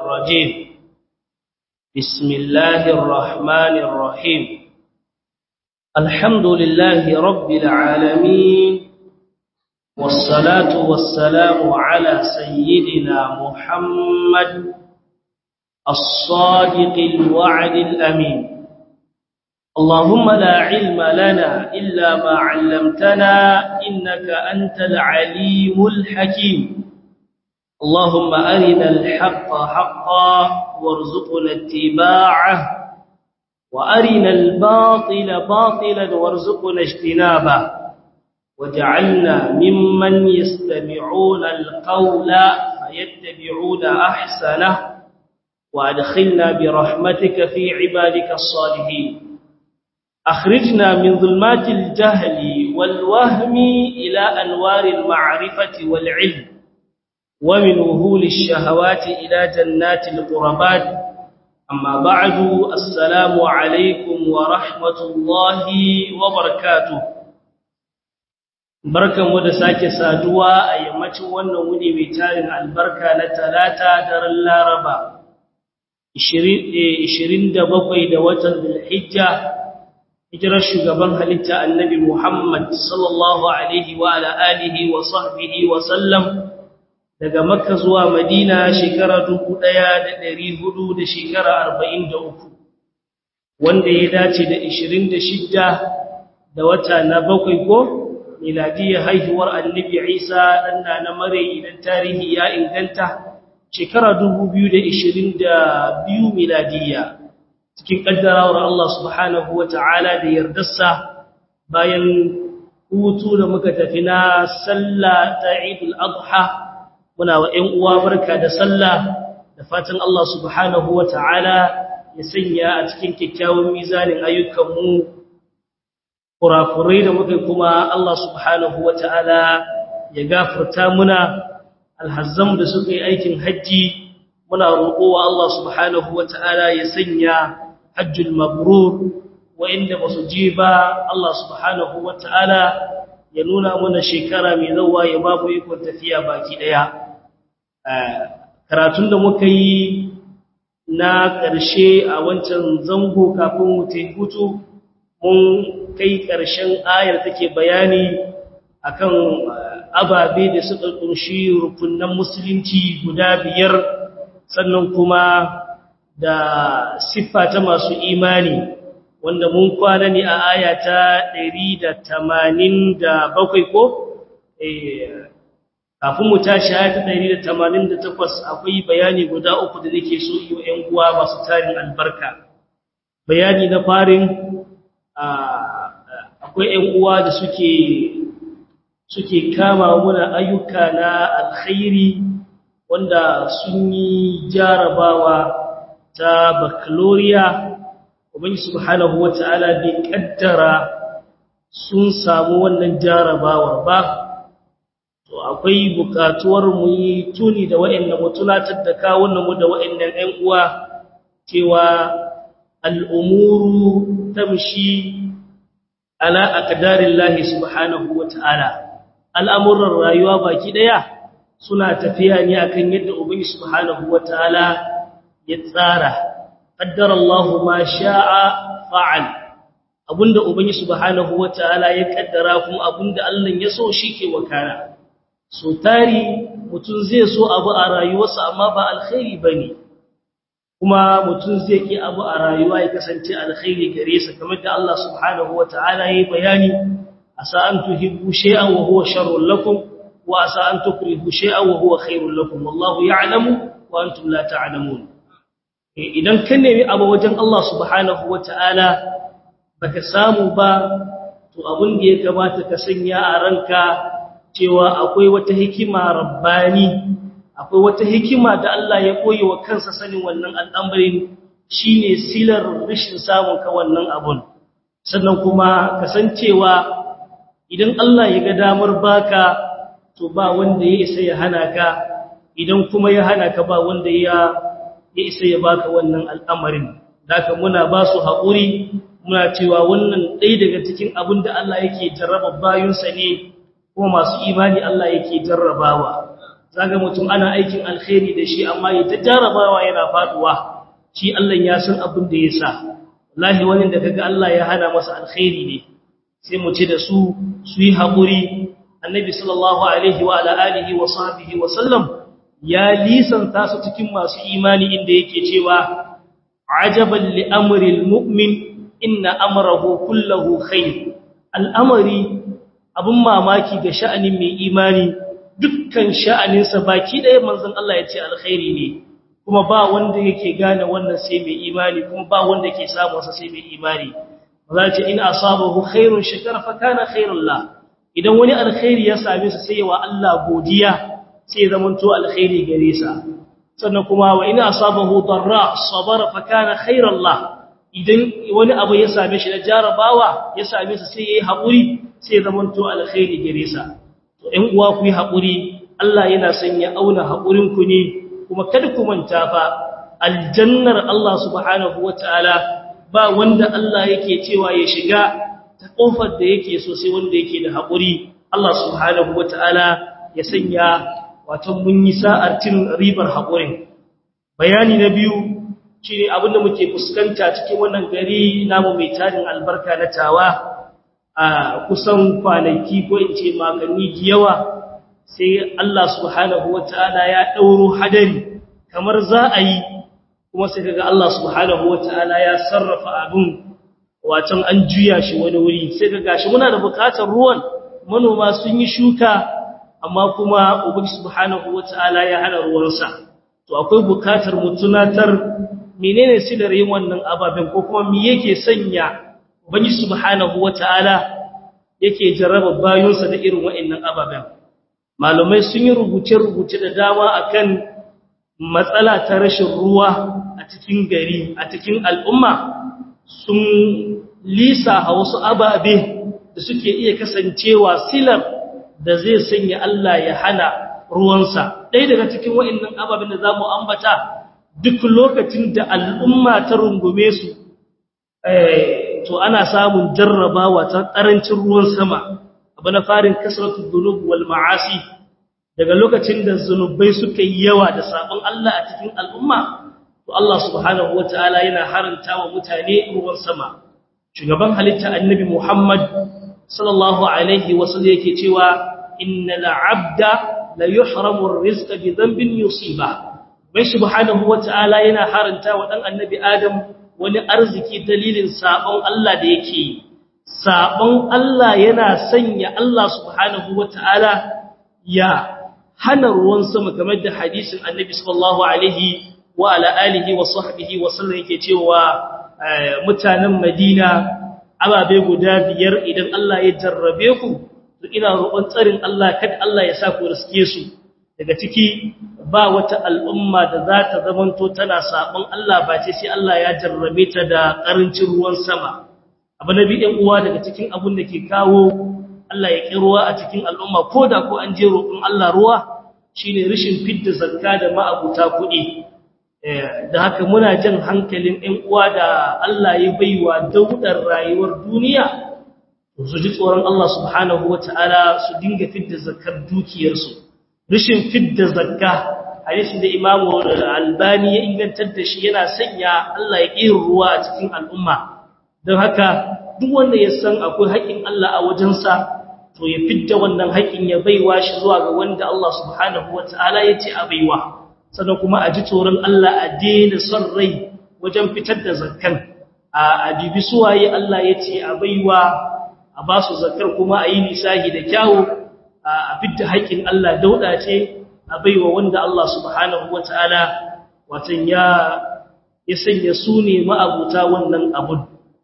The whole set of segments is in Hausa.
الرجيم بسم الله الرحمن الرحيم الحمد لله رب العالمين والصلاة والسلام على سيدنا محمد الصادق الوعد الأمين اللهم لا علم لنا إلا ما علمتنا إنك أنت العليم الحكيم اللهم أرنا الحق حقا وارزقنا اتباعه وأرنا الباطل باطلا وارزقنا اجتنابه وجعلنا ممن يستمعون القول فيتبعون أحسنه وأدخلنا برحمتك في عبادك الصالحين أخرجنا من ظلمات الجهل والوهم إلى أنوار المعرفة والعلم ومن وهول الشهوات إلى جنات القربات أما بعد السلام عليكم ورحمة الله وبركاته barkanmu da sake saduwa a yammacin wannan wuni mai tarin albarka na talata daren laraba 27 da watan zulhijja hijirar shugaban halitta annabi Muhammad sallallahu alaihi wa ala alihi wa sahbihi wa sallam daga Makka zuwa Madina shekara 1400 da shekara 43 wanda ya dace da 26 da wata na bakwai ko miladiyya haihuwar annabi Isa dan na mare idan tarihi ya inganta shekara 2022 miladiyya cikin kaddarawar Allah subhanahu wa ta'ala da yardarsa bayan hutu da muka tafi na sallah ta Eidul Adha muna wa ‘yan uwa barka da sallah da fatan Allah subhanahu wa ta'ala ya sanya a cikin kyakkyawan mizanin ayyukanmu kurakurai da muka kuma Allah subhanahu wa ta'ala ya gafarta muna alhazzam da suka yi aikin hajji muna roƙowa Allah subhanahu wa ta'ala ya sanya hajjul mabrur wa'inda ba su je ba Allah subhanahu wa ta'ala ya nuna mana shekara mai zauwa ya babu ikon tafiya baki ɗaya karatun da muka yi na ƙarshe a wancan zango kafin mutum hutu mun kai ƙarshen ayar take bayani akan ababe da suka ƙunshi rukunan musulunci guda biyar sannan kuma da siffa ta masu imani wanda mun kwana ne a aya ta 187 ko kafin mu tashi aya ta 188 akwai bayani guda uku da nake so yi wa ƴan uwa masu tarin albarka bayani na farin akwai ƴan uwa da suke suke kama muna ayyuka na alkhairi wanda sun yi jarabawa ta baccalaureate ubangi subhanahu wata'ala bai kaddara sun samu wannan jarabawar ba to akwai bukatuwar mu yi tuni da waɗannan mutunatar da kawunan mu da waɗannan ɗan uwa cewa al'umuru tamshi ala aqdarillahi subhanahu wata'ala al'amuran rayuwa baki daya suna tafiya ne akan yadda ubangi subhanahu wata'ala ya tsara qaddara Allahu ma sha'a fa'al abunda ubangi subhanahu wataala ya kaddara kuma abunda Allah ya so shike wakana so tari mutun zai so abu a rayuwarsa amma ba alkhairi bane kuma mutun zai ki abu a rayuwa ya kasance alkhairi gare sa kamar da Allah subhanahu wataala yayi bayani asa an tuhibbu shay'an wa huwa sharrun lakum wa asa an tukrihu shay'an wa huwa khairun lakum wallahu ya'lamu wa antum la ta'lamun idan ka nemi abu wajen Allah subhanahu wata'ala baka samu ba to abin da ya kamata ka sanya a ranka cewa akwai wata hikima rabbani akwai wata hikima da Allah ya koyi wa kansa sanin wannan al'amarin shine silar rashin samun ka wannan abun sannan kuma kasancewa idan Allah ya ga damar baka to ba wanda ya isa ya hana ka idan kuma ya hana ka ba wanda ya ya isa ya baka wannan al'amarin daga muna ba su haƙuri muna cewa wannan ɗaya daga cikin abin da Allah yake jarraba bayunsa ne kuma masu imani Allah yake jarrabawa zaga mutum ana aikin alkhairi da shi amma ya ta jarabawa yana faduwa shi Allah ya san abin da ya sa wallahi wani da kaga Allah ya hana masa alkhairi ne sai mu ce da su su yi haƙuri annabi sallallahu alaihi wa ala alihi wa sahbihi wa sallam ya lisanta su cikin masu imani inda yake cewa ajaban li amri almu'min inna amrahu kulluhu khair al'amari abun mamaki ga sha'anin mai imani dukkan sha'aninsa baki ɗaya manzon Allah ya ce alkhairi ne kuma ba wanda yake gane wannan sai mai imani kuma ba wanda ke samun sa sai mai imani za ce in asabahu khairun shakara fa kana khairul la idan wani alkhairi ya same sa sai wa Allah godiya sai zamanto alkhairi gare sa sannan kuma wa in asabahu darra sabara fa kana khairul la idan wani abu ya same shi da jarabawa ya same sa sai yayi hakuri sai zamanto alkhairi gare sa to ɗan uwa ku yi hakuri Allah yana son ya auna hakurin ku ne kuma kada ku manta fa aljannar Allah subhanahu wataala ba wanda Allah yake cewa ya shiga ta kofar da yake so sai wanda yake da haƙuri Allah subhanahu wataala ya sanya wato mun yi sa'ar cin ribar haƙurin bayani na biyu shine abinda muke fuskanta cikin wannan gari namu mai tarin albarka na tawa a kusan kwanaki ko in ce maganni yawa sai Allah subhanahu wataala ya dauro hadari kamar za a yi kuma sai kaga Allah subhanahu wataala ya sarrafa abun watan an juya shi wani wuri sai kaga shi muna da bukatar ruwan manoma sun yi shuka amma kuma ubangi subhanahu wataala ya hana ruwansa to akwai bukatar mu tunatar menene silar yin wannan ababen ko kuma me yake sanya ubangi subhanahu wataala yake jarraba bayonsa da irin wa'annan ababen malumai sun yi rubuce-rubuce da dama akan matsala ta rashin ruwa a cikin gari a cikin al'umma sun lisa a wasu ababe da suke iya kasancewa silar da zai sanya Allah ya hana ruwansa ɗaya daga cikin wa'annan ababen da za mu ambata duk lokacin da al'umma ta rungume su to ana samun jarrabawa ta ƙarancin ruwan sama abu na farin kasratu dhunub wal ma'asi daga lokacin da zunubai suka yi yawa da sabon Allah a cikin al'umma to Allah subhanahu wataala yana haranta wa mutane ruwan sama shugaban halitta annabi Muhammad sallallahu alaihi wasallam yake cewa innal abda la yuhramu ar-rizqa bi dhanbin yusiba bai subhanahu wataala yana haranta wa dan annabi Adam wani arziki dalilin sabon Allah da yake sabon Allah yana sanya Allah subhanahu wataala ya hana ruwan sama kamar da hadisin annabi sallallahu alaihi wa ala alihi wa sahbihi wa sallam yake cewa mutanen Madina ababe guda biyar idan Allah ya jarrabe ku to ina roƙon tsarin Allah kada Allah ya sa ku riske su daga ciki ba wata al'umma da za ta zamanto tana sabon Allah ba ce sai Allah ya jarrabe ta da ƙarancin ruwan sama abu na biyan uwa daga cikin abun da ke kawo Allah ya ƙi ruwa a cikin al'umma ko da ko an je roƙon Allah ruwa shine rashin fidda zakka da ma'abuta kuɗi da haka muna jan hankalin ɗan uwa da Allah ya baiwa daudar rayuwar duniya su ji tsoron Allah subhanahu wata'ala su dinga fidda zakkar dukiyarsu rashin fidda zakka hadisi da Imam Albani ya ingantar da shi yana sanya Allah ya ƙi ruwa a cikin al'umma don haka duk wanda ya san akwai haƙin Allah a wajensa to ya fidda wannan haƙin ya baiwa shi zuwa ga wanda Allah subhanahu wata'ala ya ce a baiwa sannan kuma a ji tsoron Allah a daina son rai wajen fitar da zakkan a dibi suwaye Allah ya ce a baiwa a ba su zakkar kuma a yi nisahi da kyawu a fidda haƙin Allah dauda ce a baiwa wanda Allah subhanahu wata'ala watan ya ya sanya su ne ma'abuta wannan abun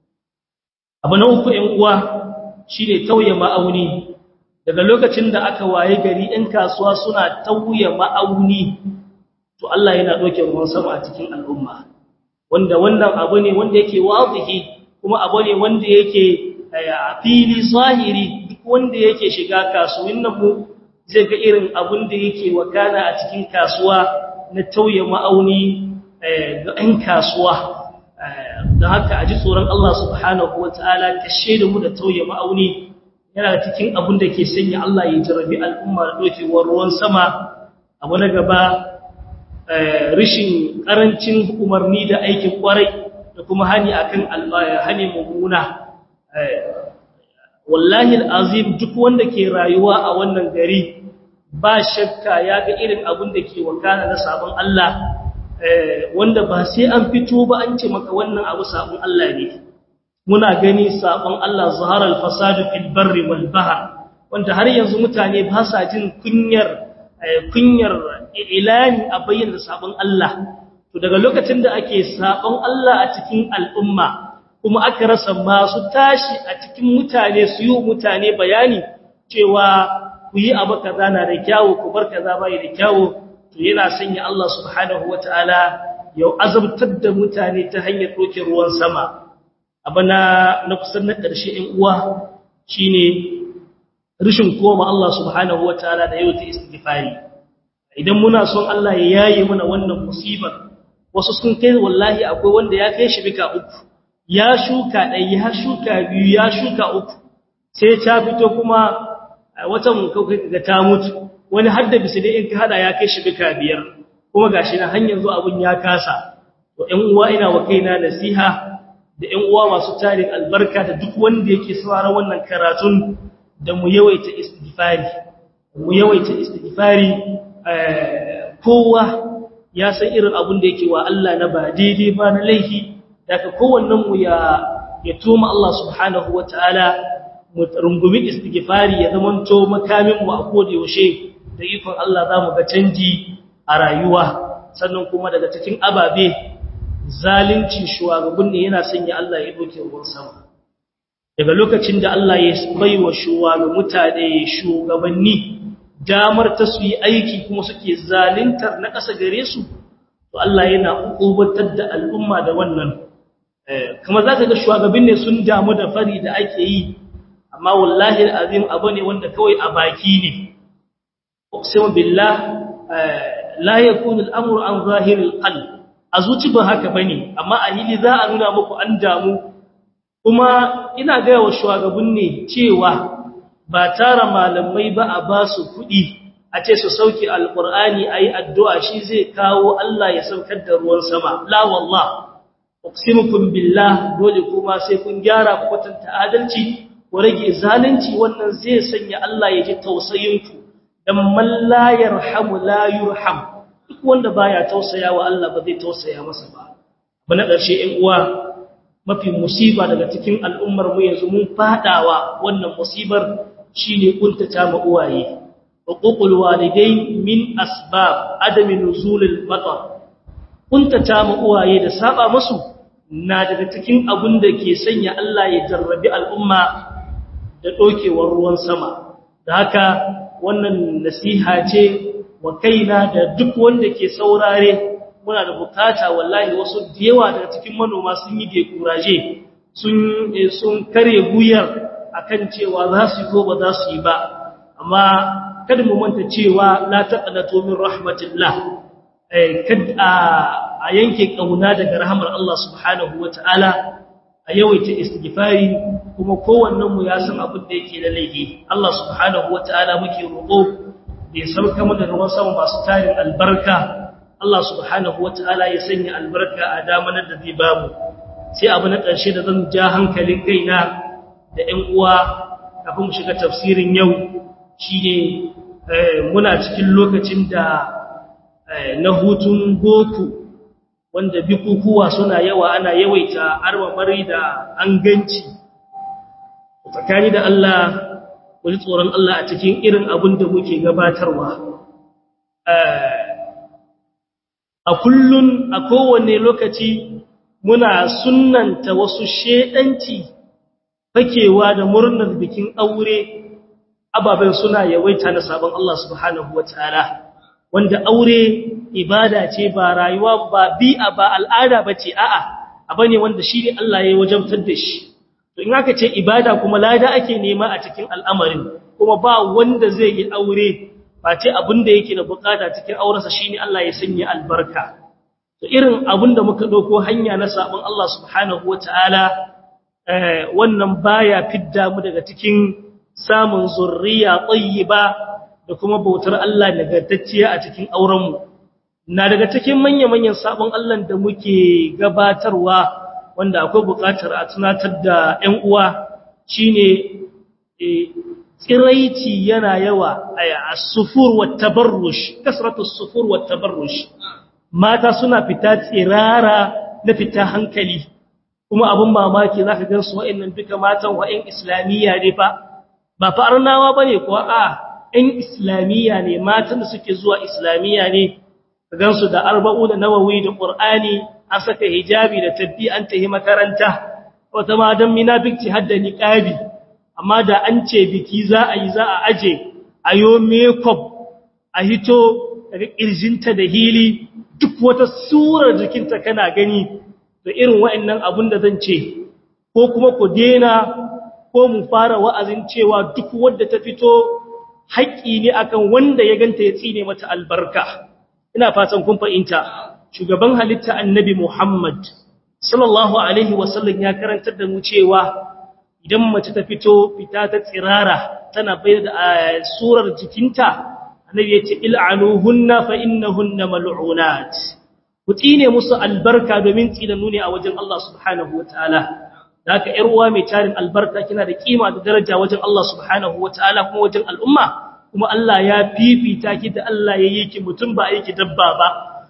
abu na uku ‘yan uwa shi ne tauye ma'auni daga lokacin da aka waye gari ‘yan kasuwa suna tauye ma'auni to Allah yana ɗauke ruwan sama a cikin al'umma wanda wannan abu ne wanda yake wazihi kuma abu ne wanda yake a fili zahiri duk wanda yake shiga kasuwin nan mu zai ga irin abun da yake wakana a cikin kasuwa na tauye ma'auni ga ‘yan kasuwa da haka a ji tsoron Allah subhanahu wa ta'ala ka shaida mu da tauye ma'auni yana cikin abin da ke sanya Allah ya jarabi al'umma da ɗaukewar ruwan sama abu na gaba rishin karancin umarni da aikin kwarai da kuma hani akan hani mummuna wallahi alazim duk wanda ke rayuwa a wannan gari ba shakka ya ga irin abin da ke wakana na sabon Allah wanda ba sai an fito ba an ce maka wannan abu sabon Allah ne muna gani sabon Allah zaharar fasadu fil barri wal bahr wanda har yanzu mutane ba sa jin kunyar kunyar ilani a bayyana sabon Allah to daga lokacin da ake sabon Allah a cikin al'umma kuma aka rasa masu tashi a cikin mutane su yi mutane bayani cewa ku yi abu kaza na da kyawu ku bar kaza bai da kyawu to yana sanya Allah subhanahu wataala ya azabtar da mutane ta hanyar doke ruwan sama abana na kusan na ƙarshe ɗin uwa shine rishin koma Allah subhanahu wataala da yau ta istighfari idan muna son Allah ya yaye mana wannan musibar wasu sun kai wallahi akwai wanda ya kai shi bika uku ya shuka ɗaya ya shuka biyu ya shuka uku sai ta fito kuma watan kawai ga ta mutu wani hadda bisa dai in ka hada ya kai shi bika biyar kuma gashi na hanyar zuwa abun ya kasa to ƴan uwa ina wa kaina nasiha da ƴan uwa masu tarin albarka da duk wanda yake sauraron wannan karatun da mu yawaita istighfari mu yawaita istighfari kowa ya san irin abun da yake wa Allah na ba daidai ba na laifi daga kowannen mu ya ya tuma Allah subhanahu wataala mu rungumi istighfari ya zamanto makamin mu a koda yaushe da ikon Allah zamu ga canji a rayuwa sannan kuma daga cikin ababe zalunci shugaban ne yana sanya Allah ya doke ruwan sama daga lokacin da Allah ya baiwa shugaban mutane shugabanni damar ta su yi aiki kuma suke zaluntar na ƙasa gare su to Allah yana ukubatar da al'umma da wannan kuma za ka ga shugaban ne sun damu da fari da ake yi amma wallahi al'azim abu ne wanda kawai a baki ne uqsimu billah la yakunu al'amru an zahiril qalb a zuci ba haka bane amma a hili za a nuna muku an damu kuma ina ga wa shugaban ne cewa ba tara malamai ba a ba su kuɗi a ce su sauke alqur'ani ayi addu'a shi zai kawo Allah ya saukar da ruwan sama la wallah uqsimukum billah dole kuma sai kun gyara ku kwatanta adalci ku rage zalunci wannan zai sanya Allah ya ji tausayinku dan man la yarhamu la yurham duk wanda baya tausaya wa Allah ba zai tausaya masa ba bana ƙarshe ɗan uwa mafi musiba daga cikin al'ummar mu yanzu mun fadawa wannan musibar shine kuntata ma uwaye uququl walidain min asbab adami nuzulil matar kuntata ma uwaye da saba musu na daga cikin abun da ke sanya Allah ya jarrabi al'umma da dokewar ruwan sama da haka wannan nasiha ce wa kaina da duk wanda ke saurare muna da bukata wallahi wasu da yawa daga cikin manoma sun yi dekuraje sun sun kare guyar akan cewa za su yi ko ba za su yi ba amma kada mu manta cewa la taqnatu min rahmatillah eh kada a yanke kauna daga rahmar Allah subhanahu wataala a yawaita istighfari kuma kowannen mu ya san abin da yake da laifi Allah subhanahu wataala muke roƙo da ya sauka mana ruwan sama masu tarin albarka Allah subhanahu wataala ya sanya albarka a damanar da zai bamu sai abu na ƙarshe da zan ja hankalin kaina da ƴan uwa kafin mu shiga tafsirin yau shine muna cikin lokacin da na hutun goku wanda bikukuwa suna yawa ana yawaita armamari da an ganci tsakani da Allah wani tsoron Allah a cikin irin abin da muke gabatarwa a kullun a kowane lokaci muna sunnanta wasu shedanci fakewa da murnar bikin aure ababen suna yawaita na sabon Allah subhanahu wataala wanda aure ibada ce ba rayuwa ba bi'a ba al'ada bace a'a abane wanda shi ne Allah ya wajabtar da shi to in aka ce ibada kuma lada ake nema a cikin al'amarin kuma ba wanda zai yi aure ba ce abinda yake da bukata cikin aurensa shine Allah ya sanya albarka to irin abinda muka dauko hanya na sabon Allah subhanahu wataala wannan baya fidda mu daga cikin samun zurriya tayyiba da kuma bautar Allah nagartacciya a cikin aurenmu na daga cikin manya-manyan sabon Allah da muke gabatarwa wanda akwai buƙatar a tunatar da 'yan uwa shine tsiraici yana yawa a sufur wa tabarrush kasratu sufur wa tabarrush mata suna fita tsirara na fita hankali kuma abin mamaki zaka gan su wa'annan duka matan wa'in islamiyya ne fa ba fa arnawa bane ko a ɗan islamiyya ne matan da suke zuwa islamiyya ne ka gan su da arba'u da nawawi da qur'ani an saka hijabi da tabbi an tahi makaranta wata ma dan munafiki hadda niqabi amma da an ce biki za a yi za a aje ayo makeup a hito daga kirjinta da hili duk wata surar jikinta kana gani da irin wa'annan abun da zan ce ko kuma ku dena ko mu fara wa'azin cewa duk wanda ta fito haƙƙi ne akan wanda ya ganta ya tsine mata albarka ina fatan kun fahimta shugaban halitta annabi Muhammad sallallahu alaihi wasallam ya karantar da mu cewa idan mace ta fito fita ta tsirara tana bayar da surar jikinta annabi ya ce il'anuhunna fa innahunna mal'unat ku tsine musu albarka domin tsinannu ne a wajen Allah subhanahu wataala haka ƴar uwa mai tarin albarka kina da kima da daraja wajen Allah subhanahu wataala kuma wajen al'umma kuma Allah ya fifita ki da Allah ya yi ki mutum ba aiki dabba ba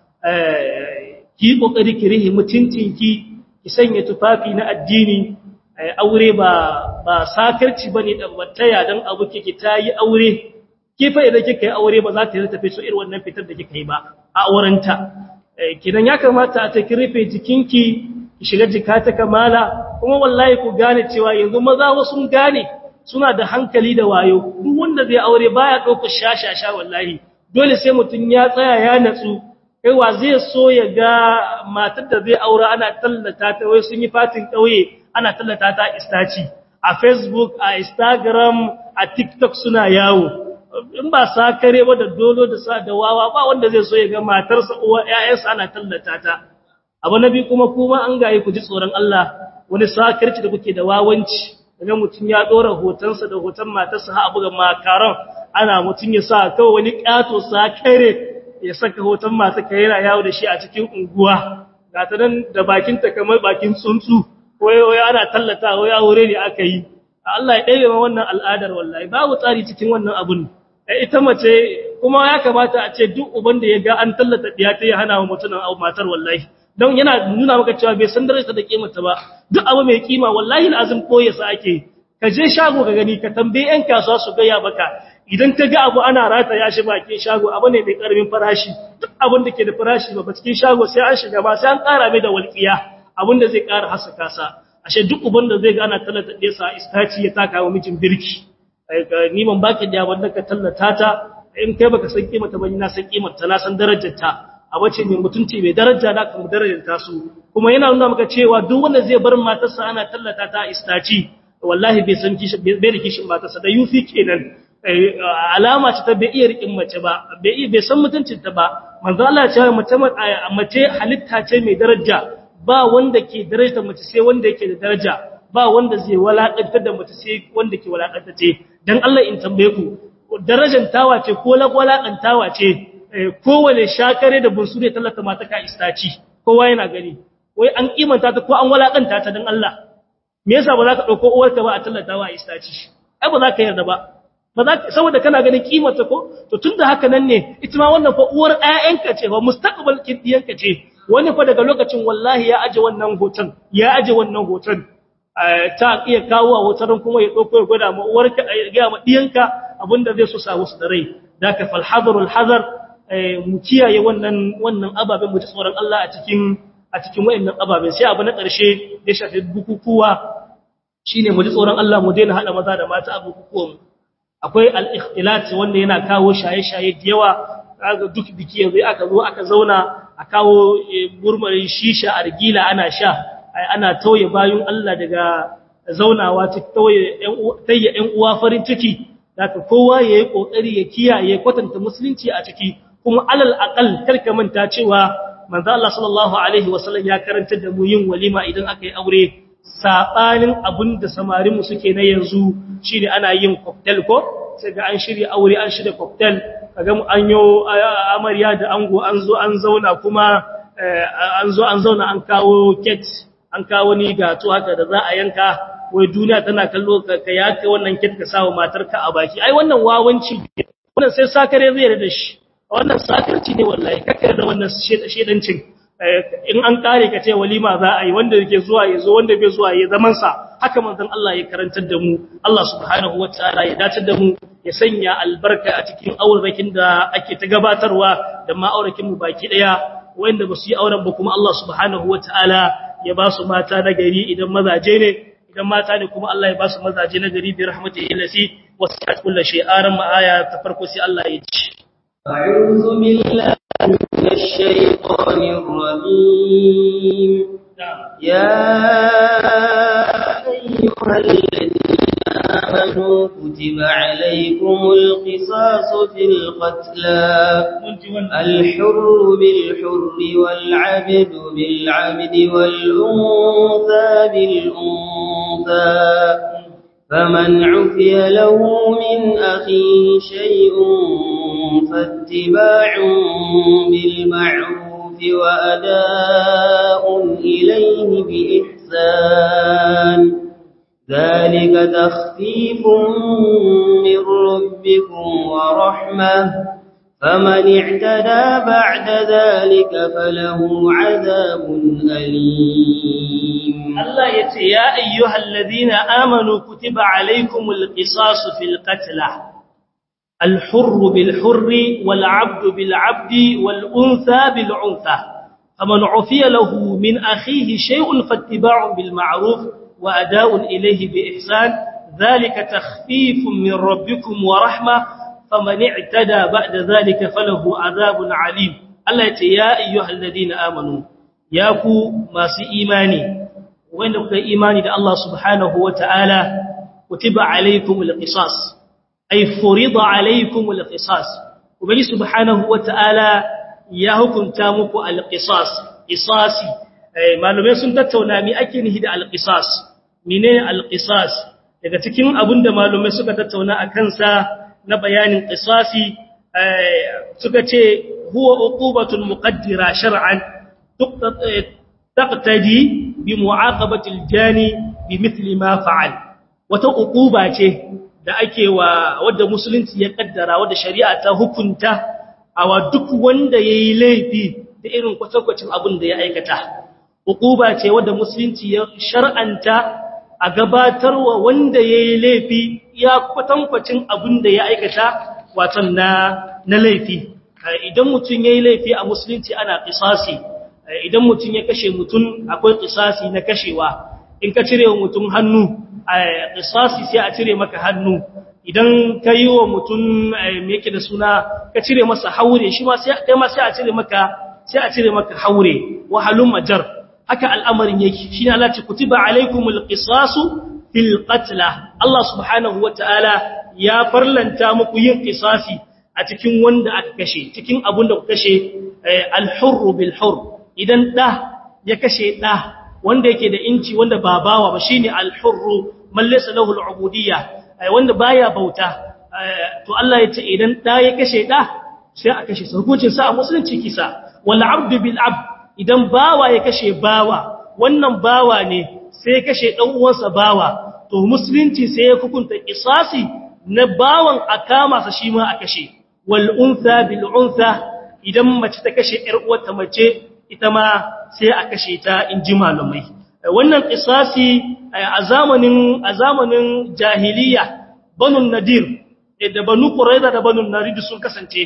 ki kokari ki rihi mutuncinki ki sanya tufafi na addini aure ba ba sakarci bane da wataya dan abu kike tayi aure ki fa idan kika yi aure ba za ta yi tafi so irin wannan fitar da kika yi ba a aurenta kidan ya kamata a ta kirfe jikinki ki shiga jikata kamala kuma wallahi ku gane cewa yanzu maza wasu gane suna da hankali da wayo duk wanda zai aure baya ɗaukar shashasha wallahi dole sai mutum ya tsaya ya natsu kaiwa zai so ya ga matar da zai aura ana tallata ta wai sun yi fatin ƙauye ana tallata ta istaci a facebook a instagram a tiktok suna yawo in ba sa kare ba da dolo da sa da wawa ba wanda zai so ya ga matarsa uwa ƴaƴansa ana tallata ta abu nabi kuma kuma an gaye ku ji tsoron Allah wani sakarci da kuke da wawanci daga mutum ya dora hotonsa da hoton matarsa ha abu ga makaran ana mutum ya sa kawai wani kato sakare ya saka hoton masu kaira yawo da shi a cikin unguwa ga ta nan da bakin ta kamar bakin tsuntsu wai wai ana tallata wai aure ne aka yi Allah ya ɗaya ma wannan al'adar wallahi babu tsari cikin wannan abun ita mace kuma ya kamata a ce duk uban da ya ga an tallata diya ta ya hana wa mutunan matar wallahi don yana nuna maka cewa bai san darajarta da kimarta ba duk abu mai kima wallahi lazim koye sa ake ka je shago ka gani ka tambaye yan kasuwa su gaya baka idan ka ga abu ana rata ya shi bakin shago abu ne mai karamin farashi duk abin da ke da farashi ba cikin shago sai an shiga ba sai an ƙara mai da walƙiya abin da zai ƙara hasaka sa ashe duk uban da zai ga ana tallata ɗaya sa istaci ya taka wa mijin birki ni ban baki da wanda ka tallata ta in kai baka san kimarta ba ni na san kimarta na san darajarta a wace mai mutunci mai daraja da kan darajar su kuma yana nuna maka cewa duk wanda zai bar matarsa ana tallata ta istaci wallahi bai san kishi bai da kishin matarsa da yufi kenan alama ce ta bai iya rikin mace ba bai bai san mutuncin ta ba manzo Allah ya ce mace mace halitta ce mai daraja ba wanda ke daraja mace sai wanda yake da daraja ba wanda zai walakantar da mace sai wanda ke walakanta ce dan Allah in tambaye ku darajar tawa ce ko walakantawa ce kowane shakare da bunsure tallata mata ka istaci kowa yana gani wai an kimanta ta ko an walakanta ta dan Allah me yasa ba za ka dauko uwarka ba a tallata wa istaci ai ba za ka yarda ba ba za ka saboda kana ganin kimanta ko to tunda haka nan ne ita ma wannan fa uwar ƴaƴanka ce ba mustaqbal kidiyanka ce wani fa daga lokacin wallahi ya aje wannan hoton ya aje wannan hoton ta iya kawo a hoton kuma ya dauko ya gwada ma uwarka ya ga ma diyanka abinda zai so sa musu da rai daka fal hadarul hadar mu kiyaye wannan wannan ababen mu ji tsoron Allah a cikin a cikin wayannan ababen sai abu na ƙarshe da shafi bukukuwa shine mu ji tsoron Allah mu daina hada maza da mata a bukukuwan akwai al-ikhtilat wanda yana kawo shaye-shaye da yawa kaga duk biki yanzu aka zo aka zauna a kawo gurmarin shisha argila ana sha ana tauye bayun Allah daga zaunawa ta tauye tayya ƴan uwa farin ciki daga kowa yayi kokari ya kiyaye kwatanta musulunci a ciki kuma alal aqal karka manta cewa manzo Allah sallallahu alaihi wasallam ya karanta da mu yin walima idan aka yi aure sabanin abinda samarin mu suke na yanzu shine ana yin cocktail ko sai ga an shirya aure an shirya cocktail kaga an yo amarya da ango an zo an zauna kuma an zo an zauna an kawo cake an kawo ni gato haka da za a yanka wai duniya tana kallo ka ya kai wannan cake ka sawo matarka a baki ai wannan wawanci wannan sai sakare zai da shi wannan sakarci ne wallahi kakar da wannan shedancin in an kare ka ce walima za a yi wanda yake zuwa ya zo wanda bai zuwa ya zaman sa haka manzon Allah ya karantar da mu Allah subhanahu wataala ya dace da mu ya sanya albarka a cikin aurakin da ake ta gabatarwa da ma'aurakin mu baki daya wanda ba su yi auren ba kuma Allah subhanahu wataala ya ba su mata na gari idan mazaje ne idan mata ne kuma Allah ya ba su mazaje na gari bi rahmatihi lasi wasi'at kullu shay'an ma aya ta farko sai Allah ya ci أعوذ بالله من الشيطان الرجيم يا أيها الذين آمنوا كتب عليكم القصاص في القتلى الحر بالحر والعبد بالعبد والأنثى بالأنثى فمن عفي له من أخيه شيء فاتباع بالمعروف وأداء إليه بإحسان ذلك تخفيف من ربكم ورحمة فمن اعتدى بعد ذلك فله عذاب أليم الله يتي يا أيها الذين آمنوا كتب عليكم القصاص في القتلى الحر بالحر والعبد بالعبد والأنثى بالعنثى فمن عفي له من أخيه شيء فاتباع بالمعروف وأداء إليه بإحسان ذلك تخفيف من ربكم ورحمة فمن اعتدى بعد ذلك فله عذاب عليم الله يا أيها الذين آمنوا ياكو ما سي إيماني وإنك إيماني دا الله سبحانه وتعالى كتب عليكم القصاص أي فرض عليكم القصاص وبني سبحانه وتعالى يا حكم تامك القصاص قصاصي malume sun tattauna mi ake nihi da alqisas menene alqisas daga cikin abinda malume suka tattauna akan sa na bayanin qisasi suka ce huwa uqubatun muqaddira shar'an taqtadi bi mu'aqabati aljani bimithli ma fa'al wata uquba ce da ake wa wadda musulunci ya kaddara wadda shari'a ta hukunta awa duk wanda yayi laifi da irin kwatankwacin abin da ya aikata uquba ce wadda musulunci ya shar'anta a gabatarwa wanda yayi laifi ya kwatankwacin abin da ya aikata watan na na laifi idan mutum yayi laifi a musulunci ana qisasi idan mutum ya kashe mutum akwai qisasi na kashewa in ka cire wa mutum hannu qisasi sai a cire maka hannu idan ka yi wa mutum me yake da suna ka cire masa haure shi ma sai kai ma sai a cire maka sai a cire maka haure wa halum majar haka al'amarin yake shine Allah ce kutiba alaikumul qisasu fil qatl Allah subhanahu wataala ya farlanta muku yin qisasi a cikin wanda aka kashe cikin abun da ku kashe al-hurr bil hurr idan da ya kashe da wanda yake da inci wanda ba bawa ba shine al-hurr man laysa lahu al-ubudiyya wanda baya bauta to Allah ya ce idan da ya kashe da sai a kashe sa hukuncin sa a musulunci kisa wal abdu bil abd idan bawa ya kashe bawa wannan bawa ne sai ya kashe dan uwansa bawa to musulunci sai ya hukunta qisasi na bawan a kama sa shi ma a kashe wal untha bil untha idan mace ta kashe ƴar uwarta mace ita ma sai a kashe ta inji malamai wannan qisasi a zamanin a zamanin jahiliya banu nadir da banu quraiza da banu narid sun kasance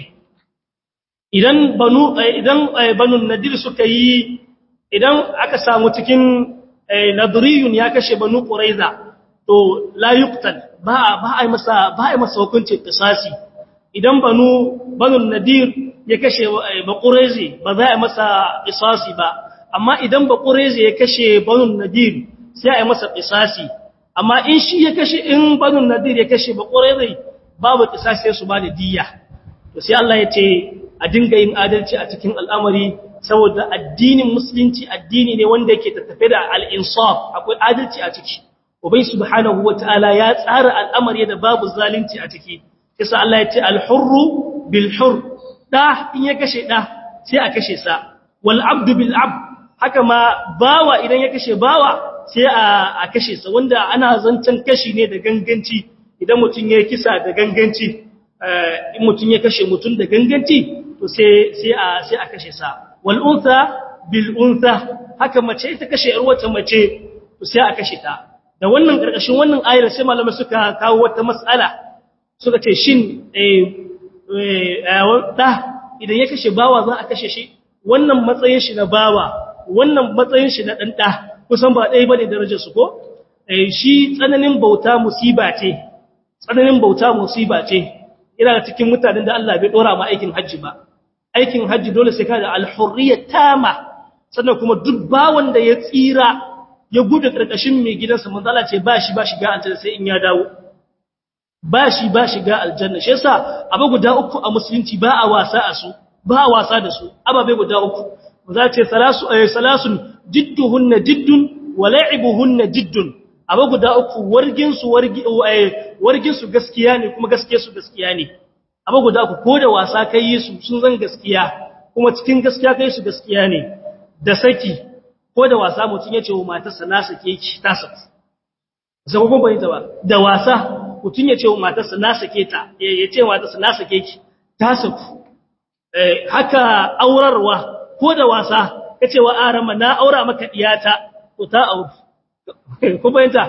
idan banu idan banu nadir suka yi idan aka samu cikin nadriyun ya kashe banu quraiza to la yuqtal ba ba ai masa ba ai masa hukunci qisasi idan banu banu nadir ya kashe ba quraizi ba za a masa qisasi ba amma idan ba quraizi ya kashe banu nadir sai ai masa qisasi amma in shi ya kashe in banu nadir ya kashe ba quraizi babu qisasi sai su ba da diyya to sai Allah ya ce a dinga yin adalci a cikin al'amari saboda addinin musulunci addini ne wanda yake tattafe da al-insaf akwai adalci a ciki ubai subhanahu wataala ya tsara al'amari da babu zalunci a ciki yasa Allah ya ce al-hurru bil hurr da in ya kashe da sai a kashe sa wal abdu bil abd haka ma bawa idan ya kashe bawa sai a kashe sa wanda ana zancen kashi ne da ganganci idan mutum ya kisa da ganganci in mutum ya kashe mutum da ganganci to sai sai a sai a kashe sa wal untha bil untha haka mace ita kashe yar wata mace to sai a kashe ta da wannan karkashin wannan ayar sai malamai suka kawo wata mas'ala suka ce shin eh da idan ya kashe bawa za a kashe shi wannan matsayin shi na bawa wannan matsayin shi na dan da kusan ba ɗaya bane darajar su ko eh shi tsananin bauta musiba ce tsananin bauta musiba ce ina cikin mutanen da Allah bai dora ma aikin hajji ba aikin hajji dole sai ka da al-hurriyya tama sannan kuma duk bawon da ya tsira ya gudu karkashin mai gidansa manzo Allah ce ba shi ba shiga aljanna sai in ya dawo ba shi ba shiga aljanna shi yasa abu guda uku a musulunci ba a wasa a su ba a wasa da su ababe guda uku za ce salasu ay salasun jidduhunna jiddun wa la'ibuhunna jiddun abu guda uku wargin su wargi wargin su gaskiya ne kuma gaskiyar su gaskiya ne abu guda uku ko da wasa kai yi su sun zan gaskiya kuma cikin gaskiya kai su gaskiya ne da saki ko da wasa mutun ya ce wa matarsa na sake ki ta saki zama kun bayyana ba da wasa mutun ya ce wa matarsa na sake ta ya ce wa matarsa na sake ki ta saku haka aurarwa ko da wasa kace wa arama na aura maka diyata ko ta aure ku bayyana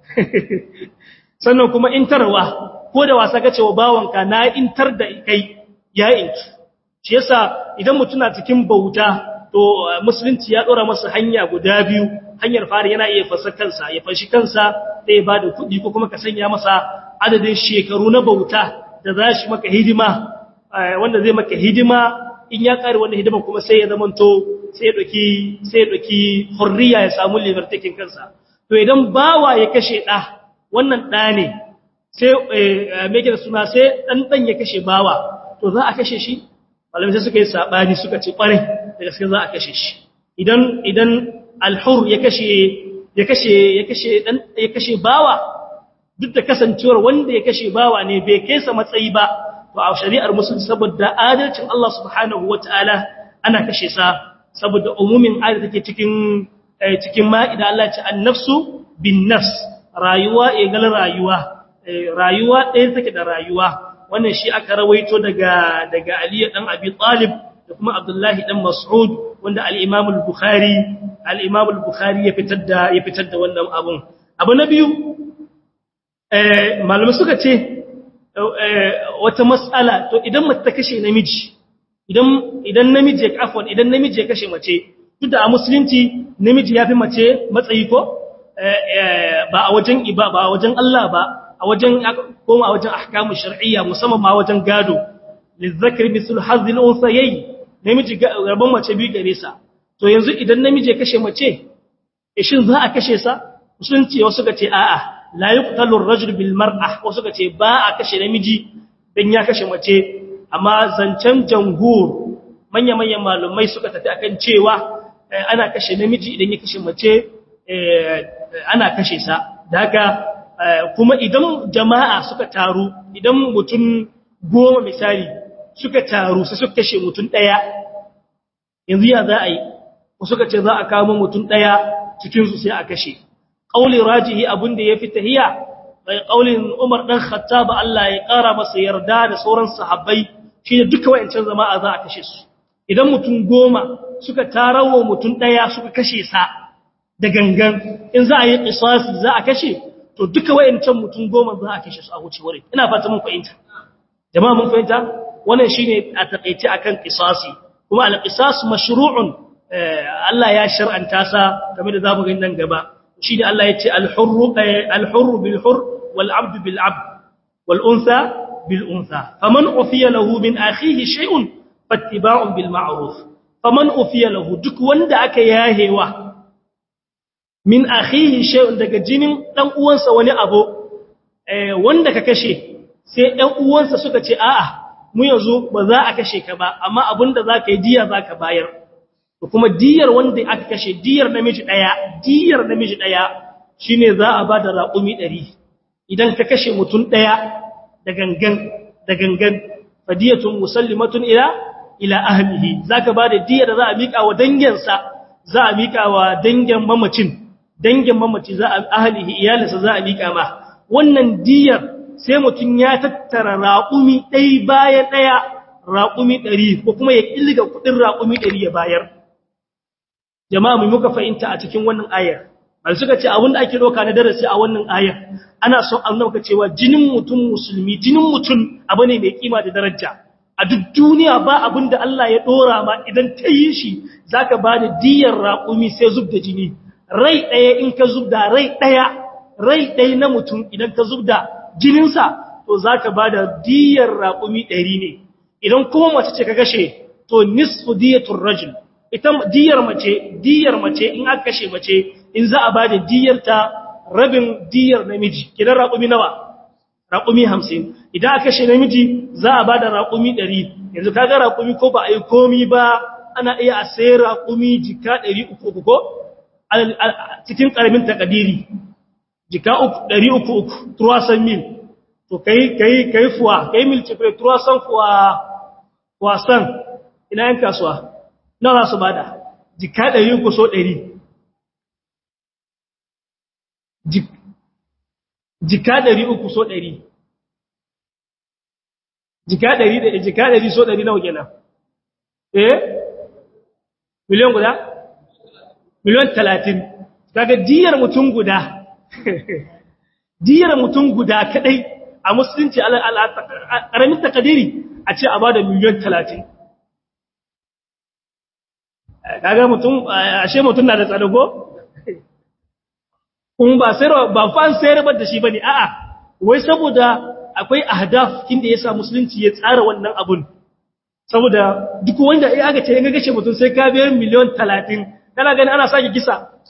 sannan kuma intarwa ko da wasa kace wa bawanka na intar da kai ya inki shi yasa idan mutum na cikin bauta to musulunci ya dora masa hanya guda biyu hanyar fari yana iya fasa kansa ya fashi kansa sai ba da kuɗi ko kuma ka sanya masa adadin shekaru na bauta da za shi maka hidima wanda zai maka hidima in ya kare wannan hidiman kuma sai ya zamanto sai ya doki sai ya doki hurriya ya samu libertakin kansa to idan bawa ya kashe da wannan da ne sai me yake da suna sai dan dan ya kashe bawa to za a kashe shi malamai sai suka yi sabani suka ce kwarai da gaske za a kashe shi idan idan al-hur ya kashe ya kashe ya kashe dan ya kashe bawa duk da kasancewar wanda ya kashe bawa ne bai kai sa matsayi ba to a shari'ar musulunci saboda adalcin Allah subhanahu wataala ana kashe sa saboda umumin ayat take cikin cikin ma'ida Allah ce an-nafsu bin nafs rayuwa egal rayuwa rayuwa ɗaya take da rayuwa wannan shi aka rawaito daga daga Ali dan Abi Talib da kuma Abdullahi dan Mas'ud wanda al-Imam al-Bukhari al-Imam al-Bukhari ya fitar da ya fitar da wannan abun abu na biyu eh malamai suka ce wata mas'ala to idan mace ta kashe namiji idan idan namiji ya afwan idan namiji ya kashe mace duk da a musulunci namiji yafi mace matsayi ko ba a wajen iba ba a wajen Allah ba a wajen koma a wajen ahkamu shar'iyya musamman ma wajen gado lizakri mislu hazil unsayayi namiji rabon mace biyu gare sa to yanzu idan namiji ya kashe mace shin za a kashe sa musulunci wasu ga ce a'a la yuqtalu ar-rajul bil mar'ah wasu ga ce ba a kashe namiji dan ya kashe mace amma zancen jamhur manya-manyan malumai suka tafi akan cewa ana kashe namiji idan ya kashe mace ana kashe sa da haka kuma idan jama'a suka taru idan mutum goma misali suka taru sai suka kashe mutum ɗaya yanzu ya za a yi suka ce za a kama mutum ɗaya cikinsu sai a kashe ƙaulin rajihi abin da ya fi tahiya bai ƙaulin umar ɗan khattaba Allah ya ƙara masa yarda da sauran sahabbai shi ne duka wayancan jama'a za a kashe su idan mutum goma suka tarawa mutum ɗaya suka kashe sa da gangan in za a yi ƙisasi za a kashe to duka wayancan mutum goma za a kashe su a wuce wurin ina fata mun fahimta jama'a mun fahimta wannan shine a takeice akan qisasi kuma al-qisas mashru'un Allah ya shar'anta sa game da zamu gani nan gaba shine Allah yace al-hurru al-hurru bil hurr wal 'abdu bil 'abd wal untha bil untha faman ufiya lahu min akhihi shay'un fattiba'un bil ma'ruf faman ufiya lahu duk wanda aka yahewa min akhihi shay'un daga jinin dan uwansa wani abu wanda ka kashe sai ɗan uwansa suka ce a'a mu yanzu ba za a kashe ka ba amma abinda za ka yi diya za ka bayar da kuma diyar wanda aka kashe diyar namiji ɗaya diyar namiji ɗaya shine za a ba da raƙumi ɗari idan ka kashe mutum ɗaya da gangan da gangan fadiyatun musallimatun ila ila ahlihi zaka bada diya da za a mika wa danginsa za a mika wa dangin mamacin dangin mamaci za a ahlihi iyalinsa za a mika ma wannan diyar sai mutun ya tattara raƙumi ɗai bayan ɗaya raƙumi ɗari ko kuma ya ƙilga kuɗin raƙumi ɗari ya bayar jama'a mu muka fahimta a cikin wannan ayar bal suka ce abin da ake doka na darasi a wannan ayar ana son an nauka cewa jinin mutum musulmi jinin mutum abu ne mai kima da daraja a duk duniya ba abin da Allah ya dora ma idan ta yi shi zaka ba da diyar raƙumi sai zub da jini rai ɗaya in ka zub da rai ɗaya rai ɗaya na mutum idan ka zub da jininsa to zaka ba da diyar raƙumi ɗari ne idan kuma mace ce ka gashe to nisfu diyatul rajul ita diyar mace diyar mace in aka kashe mace in za a bada diyar ta rabin diyar namiji kidan raƙumi nawa raƙumi 50 idan aka kashe namiji za a bada raƙumi 100 yanzu kaga raƙumi ko ba a yi komi ba ana iya a sayar raƙumi jika 300 ko cikin ƙaramin takadiri jika 300 300 mil to kai kai kai fuwa kai mil ce 300 fuwa wasan ina yan kasuwa nawa za su bada jika ɗari ku so ɗari jika ɗari uku so ɗari jika ɗari da jika ɗari so ɗari nawa kenan eh miliyan guda miliyan talatin daga diyar mutum guda diyar mutum guda kadai a musulunci ƙaramin takadiri a ce a ba da miliyan talatin kaga mutum ashe mutum na da tsadago kun ba sai ba fan sayar ba da shi bane a'a wai saboda akwai ahdaf inda yasa musulunci ya tsara wannan abun saboda duk wanda ai aka ce in ga gace mutum sai ka biya miliyan 30 kana gani ana sake kisa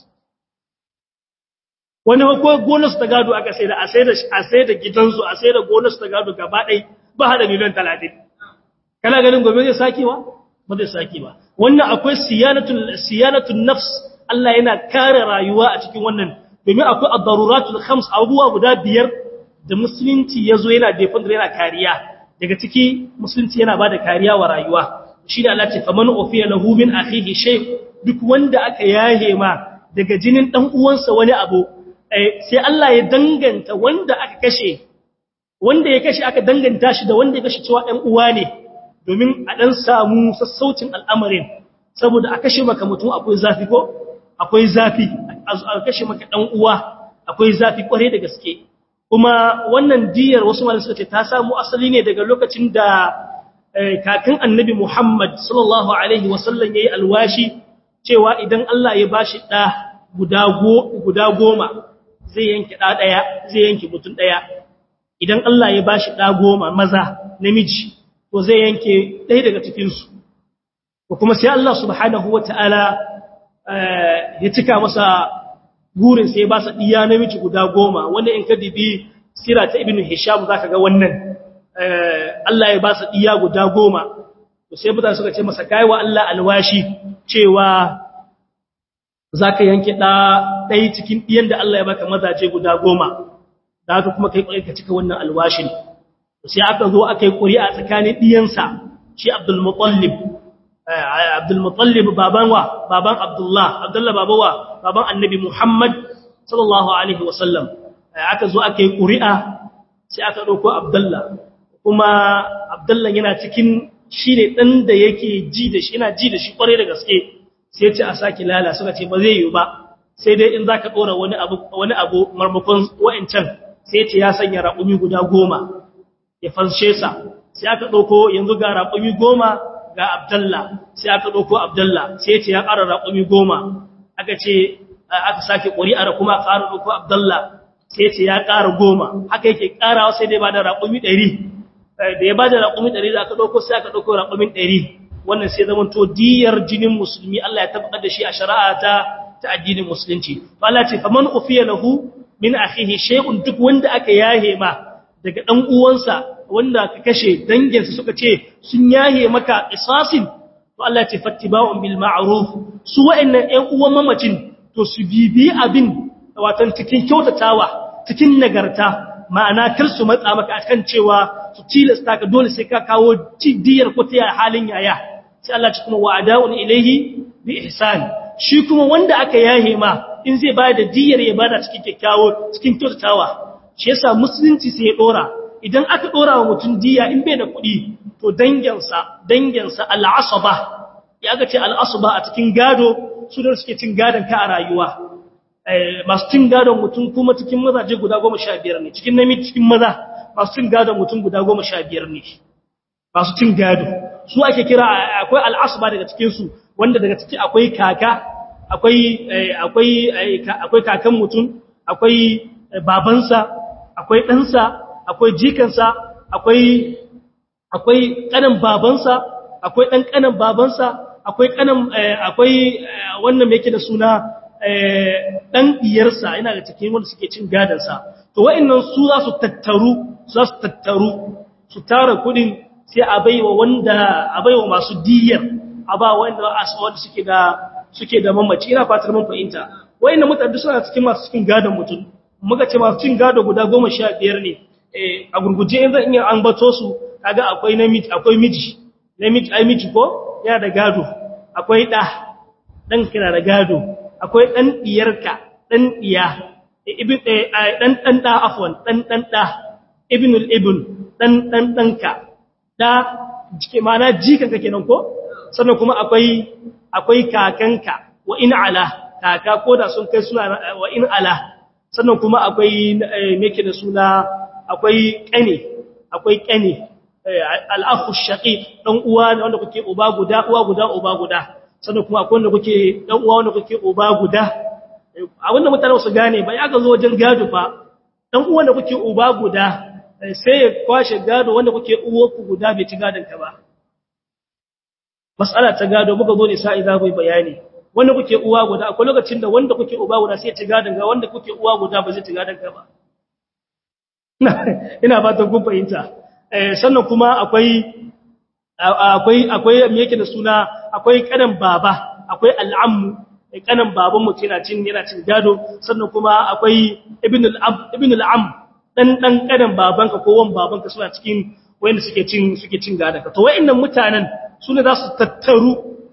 wani ko bonus ta gado aka sai da a sai da a sai da gidansu a sai da bonus ta gado gaba ɗaya ba hada miliyan 30 kana ganin gobe zai sakewa ba zai sake ba wannan akwai siyanatul siyanatul nafs Allah yana kare rayuwa a cikin wannan domin akwai ad-daruratul khams abubuwa guda biyar da musulunci yazo yana defender yana kariya daga ciki musulunci yana bada kariya wa rayuwa shi da Allah ce faman ufiya lahu min akhihi shay duk wanda aka yahe ma daga jinin dan uwansa wani abu sai Allah ya danganta wanda aka kashe wanda ya kashe aka danganta shi da wanda ya kashe cewa ɗan uwa ne domin a ɗan samu sassaucin al'amarin saboda a kashe maka mutum akwai zafi ko akwai zafi a kashe maka ɗan uwa akwai zafi ƙware da gaske kuma wannan diyar wasu malam suka ce ta samu asali ne daga lokacin da kakin annabi Muhammad sallallahu alaihi wasallam yayi alwashi cewa idan Allah ya bashi ɗa guda guda goma zai yanke ɗa ɗaya zai yanke mutum ɗaya idan Allah ya bashi ɗa goma maza namiji to zai yanke ɗaya daga cikinsu ko kuma sai Allah subhanahu wa ta'ala ya cika masa gurin sai ba sa ɗiya namiji guda goma wanda in ka dibi sira ta ibn hisham za ka ga wannan Allah ya ba sa ɗiya guda goma to sai mutane suka ce masa kai wa Allah alwashi cewa za ka yanke ɗaya cikin ɗiyan da Allah ya baka mazaje guda goma da haka kuma kai ƙwai ka cika wannan alwashin sai aka zo aka yi ƙuri'a tsakanin ɗiyansa shi abdulmutallib abdulmutallib baban wa baban abdullah abdullah babawa baban annabi muhammad sallallahu alaihi wasallam aka zo aka yi ƙuri'a sai aka ɗauko abdullah kuma abdullah yana cikin shi ne ɗan da yake ji da shi yana ji da shi ƙwarai da gaske sai ce a sake lala suka ce ba zai yi ba sai dai in za ka ɗora wani abu wani abu marmakon wa'ancan sai ce ya sanya raƙumi guda goma ya fanshe sa sai aka ɗauko yanzu ga raƙumi goma ga abdalla sai aka ɗauko abdalla sai ce ya ƙara raƙumi goma aka ce aka sake ƙuri'ar kuma ƙara ɗauko abdalla sai ce ya ƙara goma haka yake ƙarawa sai dai ba da raƙumi ɗari da ya ba da raƙumi ɗari da aka ɗauko sai aka ɗauko raƙumin ɗari wannan sai zama to diyar jinin musulmi Allah ya tabbatar da shi a shari'a ta ta addinin musulunci to Allah ce faman ufiya lahu min akhihi shay'un duk wanda aka yahe ma daga dan uwansa wanda ka kashe danginsa suka ce sun yahe maka isasin to Allah ya ce fattiba'un bil ma'ruf su wa'annan ƴan uwan mamacin to su bibi abin watan cikin kyautatawa cikin nagarta ma'ana kar su matsa maka akan cewa su tilasta ka dole sai ka kawo diyar ko ta halin yaya sai Allah ci kuma wa'ada'un ilaihi bi ihsan shi kuma wanda aka yahe ma in zai bada diyar ya bada cikin kyakkyawo cikin kyautatawa shi yasa musulunci sai ya dora idan aka dora wa mutum diya in bai da kuɗi to danginsa danginsa al'asaba ya ga ce al'asaba a cikin gado su da suke cin gadon ka a rayuwa masu cin gadon mutum kuma cikin mazaje guda goma sha biyar ne cikin namiji cikin maza masu cin gadon mutum guda goma sha biyar ne masu cin gado su ake kira akwai al'asaba daga cikinsu wanda daga ciki akwai kaka akwai akwai akwai kakan mutum akwai babansa akwai ɗansa akwai jikansa akwai akwai ƙanan babansa akwai ɗan ƙanan babansa akwai ƙanan akwai wannan yake da suna ɗan ɗiyarsa yana da cikin wanda suke cin gadansa to wa'annan su za su tattaru za su tattaru su tara kuɗin sai a baiwa wanda a baiwa masu diyar a ba wanda wanda suke da suke da mamaci ina fatar mun fahimta wa'annan mutane suna cikin masu cikin gadon mutum muka ce masu cin gado guda goma sha biyar ne a gurguje in zan iya an bato su kaga akwai namiji akwai miji namiji ai miji ko yana da gado akwai da dan kina da gado akwai dan diyarka dan diya ibn dan dan da afwan dan dan da ibnul ibn dan dan danka da jike mana jikanka kenan ko sannan kuma akwai akwai kakanka wa in ala kaka ko da sun kai suna wa in ala sannan kuma akwai meke da suna akwai ƙane akwai ƙane al'akhu shaqiq dan uwa wanda kuke uba guda uwa guda uba guda sannan kuma akwai wanda kuke dan uwa wanda kuke uba guda a wannan mutane su gane ba ya ga zo wajen gado fa dan uwa da kuke uba guda sai ya kwashe gado wanda kuke uwa ku guda bai ci gadon ka ba mas'ala ta gado muka zo ne sai za ku bayani wanda kuke uwa guda akwai lokacin da wanda kuke uba guda sai ya ci gadon ga wanda kuke uwa guda ba zai ci gadon ka ba ina fatan kun fahimta sannan kuma akwai akwai akwai me yake da suna akwai kanan baba akwai al'ammu kanan baban mu yana cin yana cin gado sannan kuma akwai ibn al-ab ibn al-am dan dan kanan babanka ko wan babanka suna cikin wayanda suke cin suke cin gadon ka to wayannan mutanen sune za su tattaru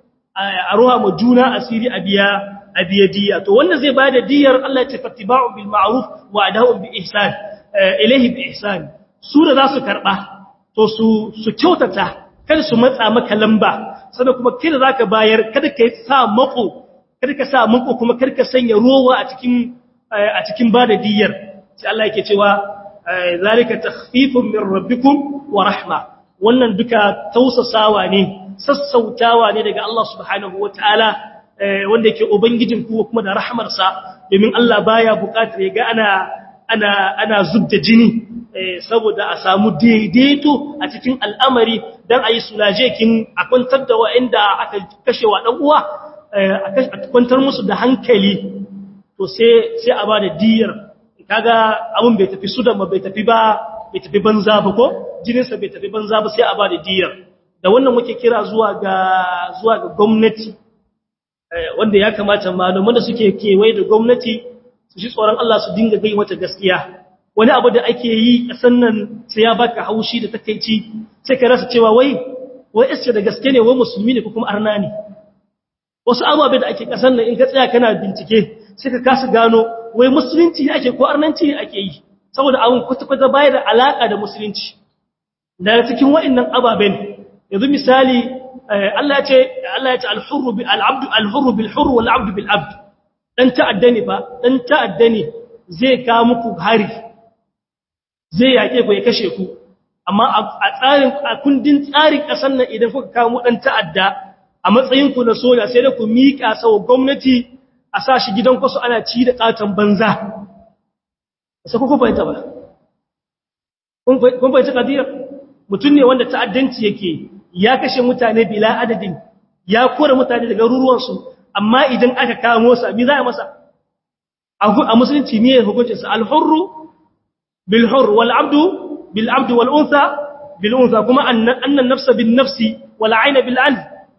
a ruha mu juna asiri a biya a biya diya to wanda zai bada diyar Allah ya ce fattiba'u bil ma'ruf wa adahu bi ihsan ilaihi bi ihsan su da za su karba to su su kyautata kada su matsa maka lamba sannan kuma kada zaka bayar kada ka sa mako kada ka sa mako kuma kada ka sanya rowa a cikin a cikin bada diyar sai Allah yake cewa zalika takhfifun min rabbikum wa rahma wannan duka tausasawa ne sassautawa ne daga Allah subhanahu wataala wanda yake ubangijin ku kuma da rahmarsa domin Allah baya buƙatar ya ga ana ana ana zubda jini saboda a samu daidaito a cikin al'amari dan ayi sulaje kin a kwantar da wa'anda aka kashe wa dan uwa a kwantar musu da hankali to sai sai a bada diyar kaga abun bai tafi sudan ba bai tafi ba bai tafi banza ba ko jininsa bai tafi banza ba sai a bada diyar da wannan muke kira zuwa ga zuwa ga gwamnati wanda ya kamata malaman da suke kewaye da gwamnati su shi tsoron Allah su dinga gai mata gaskiya wani abu da ake yi kasan nan sai ya baka haushi da takeici sai ka rasa cewa wai wai isce da gaske ne wai musulmi ne ko kuma arna ne wasu ababe da ake kasan nan in ka tsaya kana bincike sai ka kasa gano wai musulunci ne ake ko arnanci ne ake yi saboda abun kwata-kwata baya da alaka da musulunci daga cikin wa'annan ababen yanzu misali Allah ya ce Allah ya ce al-hurru bil abdu al-hurru bil hurr wal abdu bil abd dan ta'adda ne fa dan ta'adda ne zai ka muku hari zai yake ku ya kashe ku amma a tsarin a kundin tsarin kasan nan idan kuka kawo dan ta'adda a matsayin ku na soja sai da ku mika sawa gwamnati a sa shi gidan kwasu ana ci da katon banza sai ku fahimta ba kun fahimta kadiyar mutum ne wanda ta'addanci yake ya kashe mutane bila adadin ya kore mutane daga ruruwansu amma idan aka kamo sa mi za a masa a musulunci ne hukuncinsa alhurru bil hurr wal abdu bil abdu wal unsa bil unsa kuma annan nafsa bin nafsi wal ayna bil ayn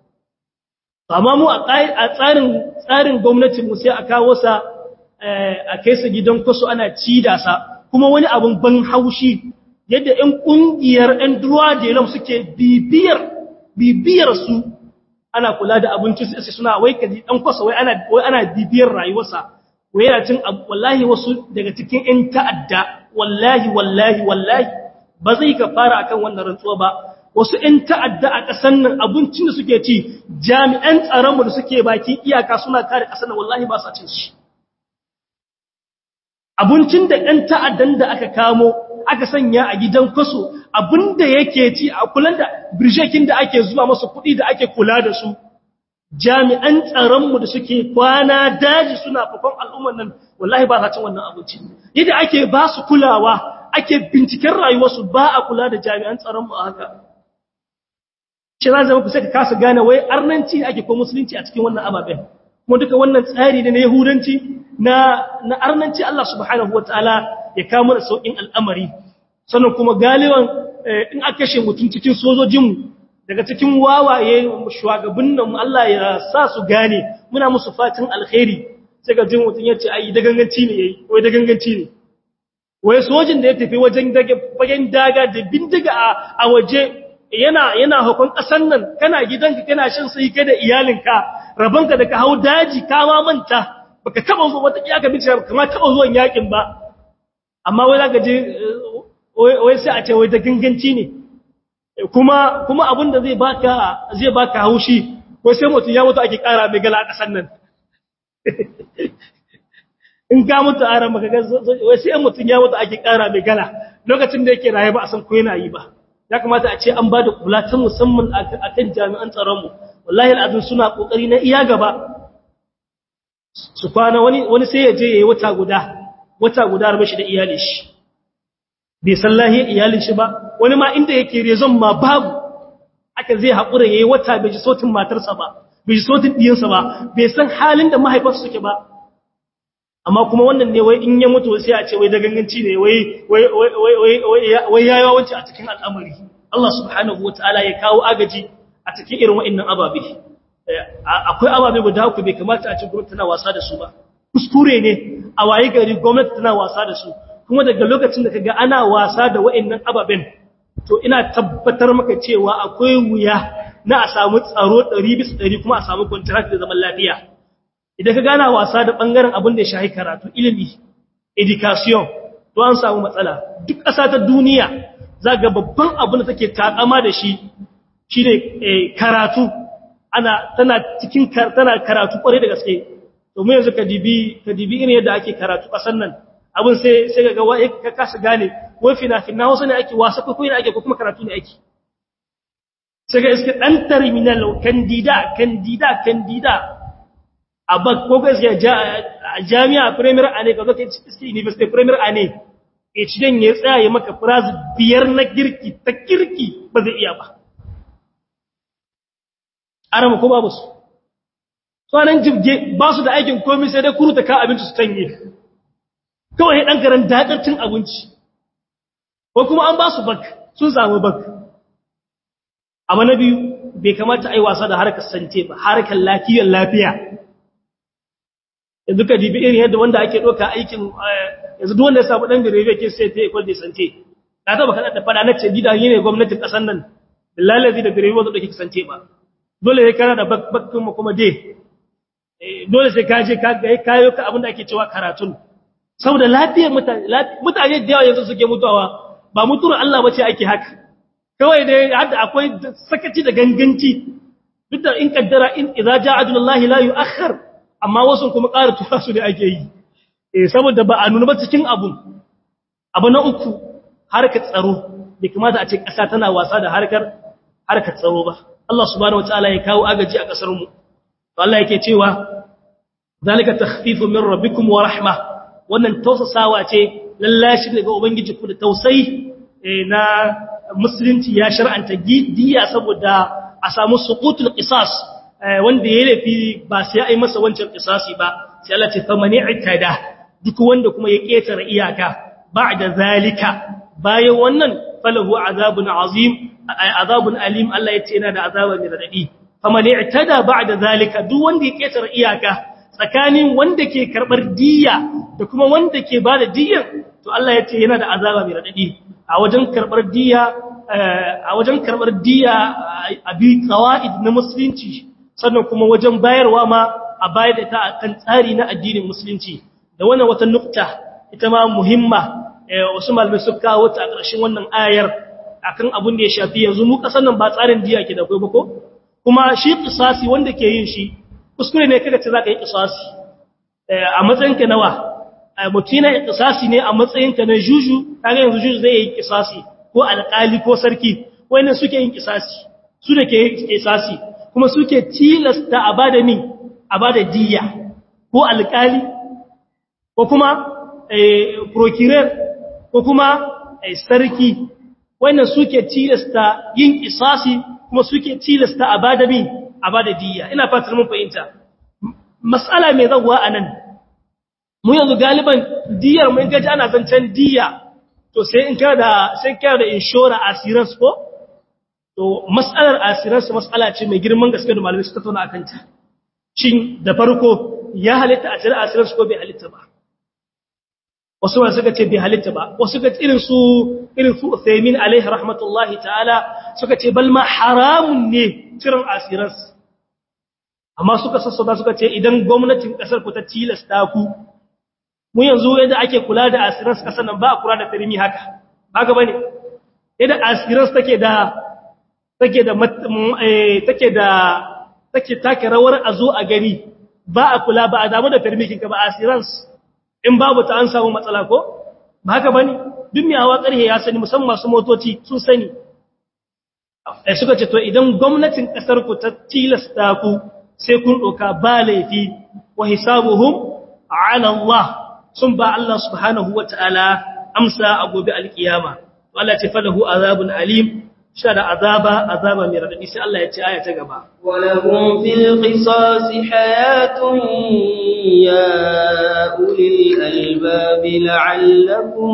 amma mu a tsarin tsarin gwamnatin mu sai a kawo sa a kai sa gidan kwasu ana cida sa kuma wani abun ban haushi yadda ɗan ƙungiyar ɗan duwa da yalam suke bibiyar bibiyar su ana kula da abinci sai suna wai kaji ɗan kwasa wai ana wai ana bibiyar rayuwarsa wai yana cin wallahi wasu daga cikin ɗan ta'adda wallahi wallahi wallahi ba zai ka fara akan wannan rantsuwa ba wasu ‘yan ta'adda a ƙasar nan abincin da suke ci jami'an tsaronmu da suke baki iyaka suna kare ƙasar nan wallahi ba sa cin shi. Abincin da ‘yan ta'addan da aka kamo aka sanya a gidan kwaso abin da yake ci a kulan da birshekin da ake zuwa masu kuɗi da ake kula da su jami'an tsaronmu da suke kwana daji suna fakon al'ummar nan wallahi ba sa cin wannan abinci yadda ake ba su kulawa ake binciken rayuwarsu ba a kula da jami'an tsaronmu a haka shi za zama ku sai ka kasa gane wai arnanci ake ko musulunci a cikin wannan ababen kuma duka wannan tsari ne na yahudanci na na arnanci Allah subhanahu wataala ya kawo mana saukin al'amari sannan kuma galiban in aka kashe mutum cikin sojojinmu daga cikin wawaye shugaban nan Allah ya sa su gane muna musu fatan alkhairi sai ga jin mutum yace ai da ganganci ne yayi wai da ganganci ne wai sojin da ya tafi wajen dage fagen daga da bindiga a waje yana yana hukun ƙasan nan kana gidanka kana shan sai kai da iyalinka rabanka da ka hau daji ka ma manta baka taba zuwa wata kiyaka bice kuma taba zuwan yakin ba amma wai zaka je wai sai a ce wai da ganganci ne kuma kuma abin da zai baka zai baka haushi wai sai mutum ya mutu ake kara mai gala a ƙasan nan in ka mutu a ran maka wai sai mutum ya mutu ake kara mai gala lokacin da yake raye ba a san ko yana yi ba ya kamata a ce an ba da kula ta musamman a kan jami'an tsaronmu wallahi al'adun suna ƙoƙari na iya gaba su kwana wani sai ya je ya yi wata guda wata guda rabe shi da iyalin shi bai san lahiyar iyalin shi ba wani ma inda yake rezon ma babu aka zai haƙura ya yi wata bai ji sautin matarsa ba bai ji sautin ɗiyansa ba bai san halin da mahaifarsa suke ba amma kuma wannan ne wai in ya mutu sai a ce wai da ganganci ne wai wai wai wai yayi wawanci a cikin al'amari Allah subhanahu wataala ya kawo agaji a cikin irin wa'annan ababe akwai ababe guda uku bai kamata a ce gwamnati tana wasa da su ba kuskure ne a waye gari gwamnati tana wasa da su kuma daga lokacin da kaga ana wasa da wa'annan ababen to ina tabbatar maka cewa akwai wuya na a samu tsaro 100% kuma a samu contract da zaman lafiya idan ka gana wasa da ɓangaren abin da ya shahi karatu ilimi education to an samu matsala duk ƙasa ta duniya za ga babban abin da take takama da shi shi ne karatu ana tana cikin tana karatu kwarai da gaske domin yanzu ka dibi ka dibi irin yadda ake karatu ƙasar nan abin sai sai ga wai ka kasa gane wai fina-fina wasu ne ake wasa ko ne ake ko kuma karatu ne ake sai ga iske ɗan terminal candida candida candida a bak ko gaskiya jami'a premier ane ka zo ka iske university premier ane e ci dan ya tsaya ya maka phrase biyar na girki ta kirki ba zai iya ba arama ko babu su sanan jibge ba su da aikin komai sai dai kuruta ka abinci su tanye kawai dan garan dakar cin abinci ko kuma an ba su bak sun samu bak abu na biyu bai kamata a yi wasa da harkar sante ba harkar lafiyar lafiya yanzu ka dibi irin yadda wanda ake ɗauka aikin yanzu duk wanda ya samu ɗan gare ke sai ta ikwal da sante na taba kaɗa da fada na ce gida yi ne gwamnatin ƙasar nan lalazi da gare wanda ɗauke sante ba dole ya kana da bakkin kuma dai dole sai ka je ka kayo ka abin da ake cewa karatun saboda lafiyar mutane da yawa yanzu suke mutuwa ba mutuwar Allah ba ce ake haka kawai dai hadda akwai sakaci da ganganci duk da in kaddara in idza ja'a ajalullahi la yu'akhkhar amma wasu kuma ƙara tura su ne ake yi eh saboda ba a nuna ba cikin abun abu na uku harkar tsaro bai kamata a ce ƙasa tana wasa da harkar harkar tsaro ba Allah subhanahu wataala ya kawo agaji a ƙasar mu to Allah yake cewa zalika takhfifu min rabbikum wa rahma wannan tausasawa ce lallashi daga ubangiji ku da tausayi na musulunci ya shar'anta diya saboda a samu suqutul qisas wanda ya lafi ba sai ai masa wancan qisasi ba sai Allah ce fa mani itada duk wanda kuma ya ketare iyaka ba'da zalika bayan wannan falahu azabun azim azabun alim Allah ya ce yana da azaba mai radadi fa mani itada ba'da zalika duk wanda ya ketare iyaka tsakanin wanda ke karbar diya da kuma wanda ke bada diyan to Allah ya ce yana da azaba mai radadi a wajen karbar diya a wajen karbar diya a bi qawaid na musulunci sannan kuma wajen bayarwa ma a bayar da ta akan tsari na addinin musulunci da wannan wata nukta ita ma muhimma wasu malamai suka kawo ta a ƙarshen wannan ayar akan abin da ya shafi yanzu mu kasan nan ba tsarin diya ke da kai ba ko kuma shi qisasi wanda ke yin shi kuskure ne kaga ce zaka yi qisasi a matsayinka nawa mutina qisasi ne a matsayinka na juju kaga yanzu juju zai yi qisasi ko alƙali ko sarki wayannan suke yin qisasi su da ke qisasi kuma suke tilasta a bada min a bada diya ko alƙali ko kuma procureur ko kuma sarki wannan suke tilasta yin qisasi kuma suke tilasta a bada min a bada diya ina fatar mun fahimta mas'ala mai zawwa anan mu yanzu galiban diyar mun gaji ana zancen diya to sai in kana da sai kana da insurance assurance ko to mas'alar assurance mas'ala ce mai girman gaske da malamai suka tauna akan ta shin da farko ya halitta a cikin assurance ko bai halitta ba wasu ba suka ce bai halitta ba wasu ga irin su irin su Uthaymin alaihi rahmatullahi ta'ala suka ce bal ma haramun ne cirin assurance amma suka sassauta suka ce idan gwamnatin kasar ku ta tilasta ku mu yanzu yadda ake kula da asiras kasar nan ba a kula da firimi haka ba ga bane yadda asiras take da take da take da take take rawar a zo a gani ba a kula ba a damu da firmikin ka ba asirans in babu ta an samu matsala ko ba haka bane duk mai hawa karhe ya sani musamman masu motoci sun sani eh suka ce to idan gwamnatin kasar ku ta tilasta ku sai kun doka ba laifi wa hisabuhum ala Allah sun ba Allah subhanahu wataala amsa a gobe alkiyama Allah ce falahu azabun alim sha da azaba azaba mai radadi sai Allah ya ce aya ta gaba ولهم في القصاص حياة يا أولي الألباب لعلكم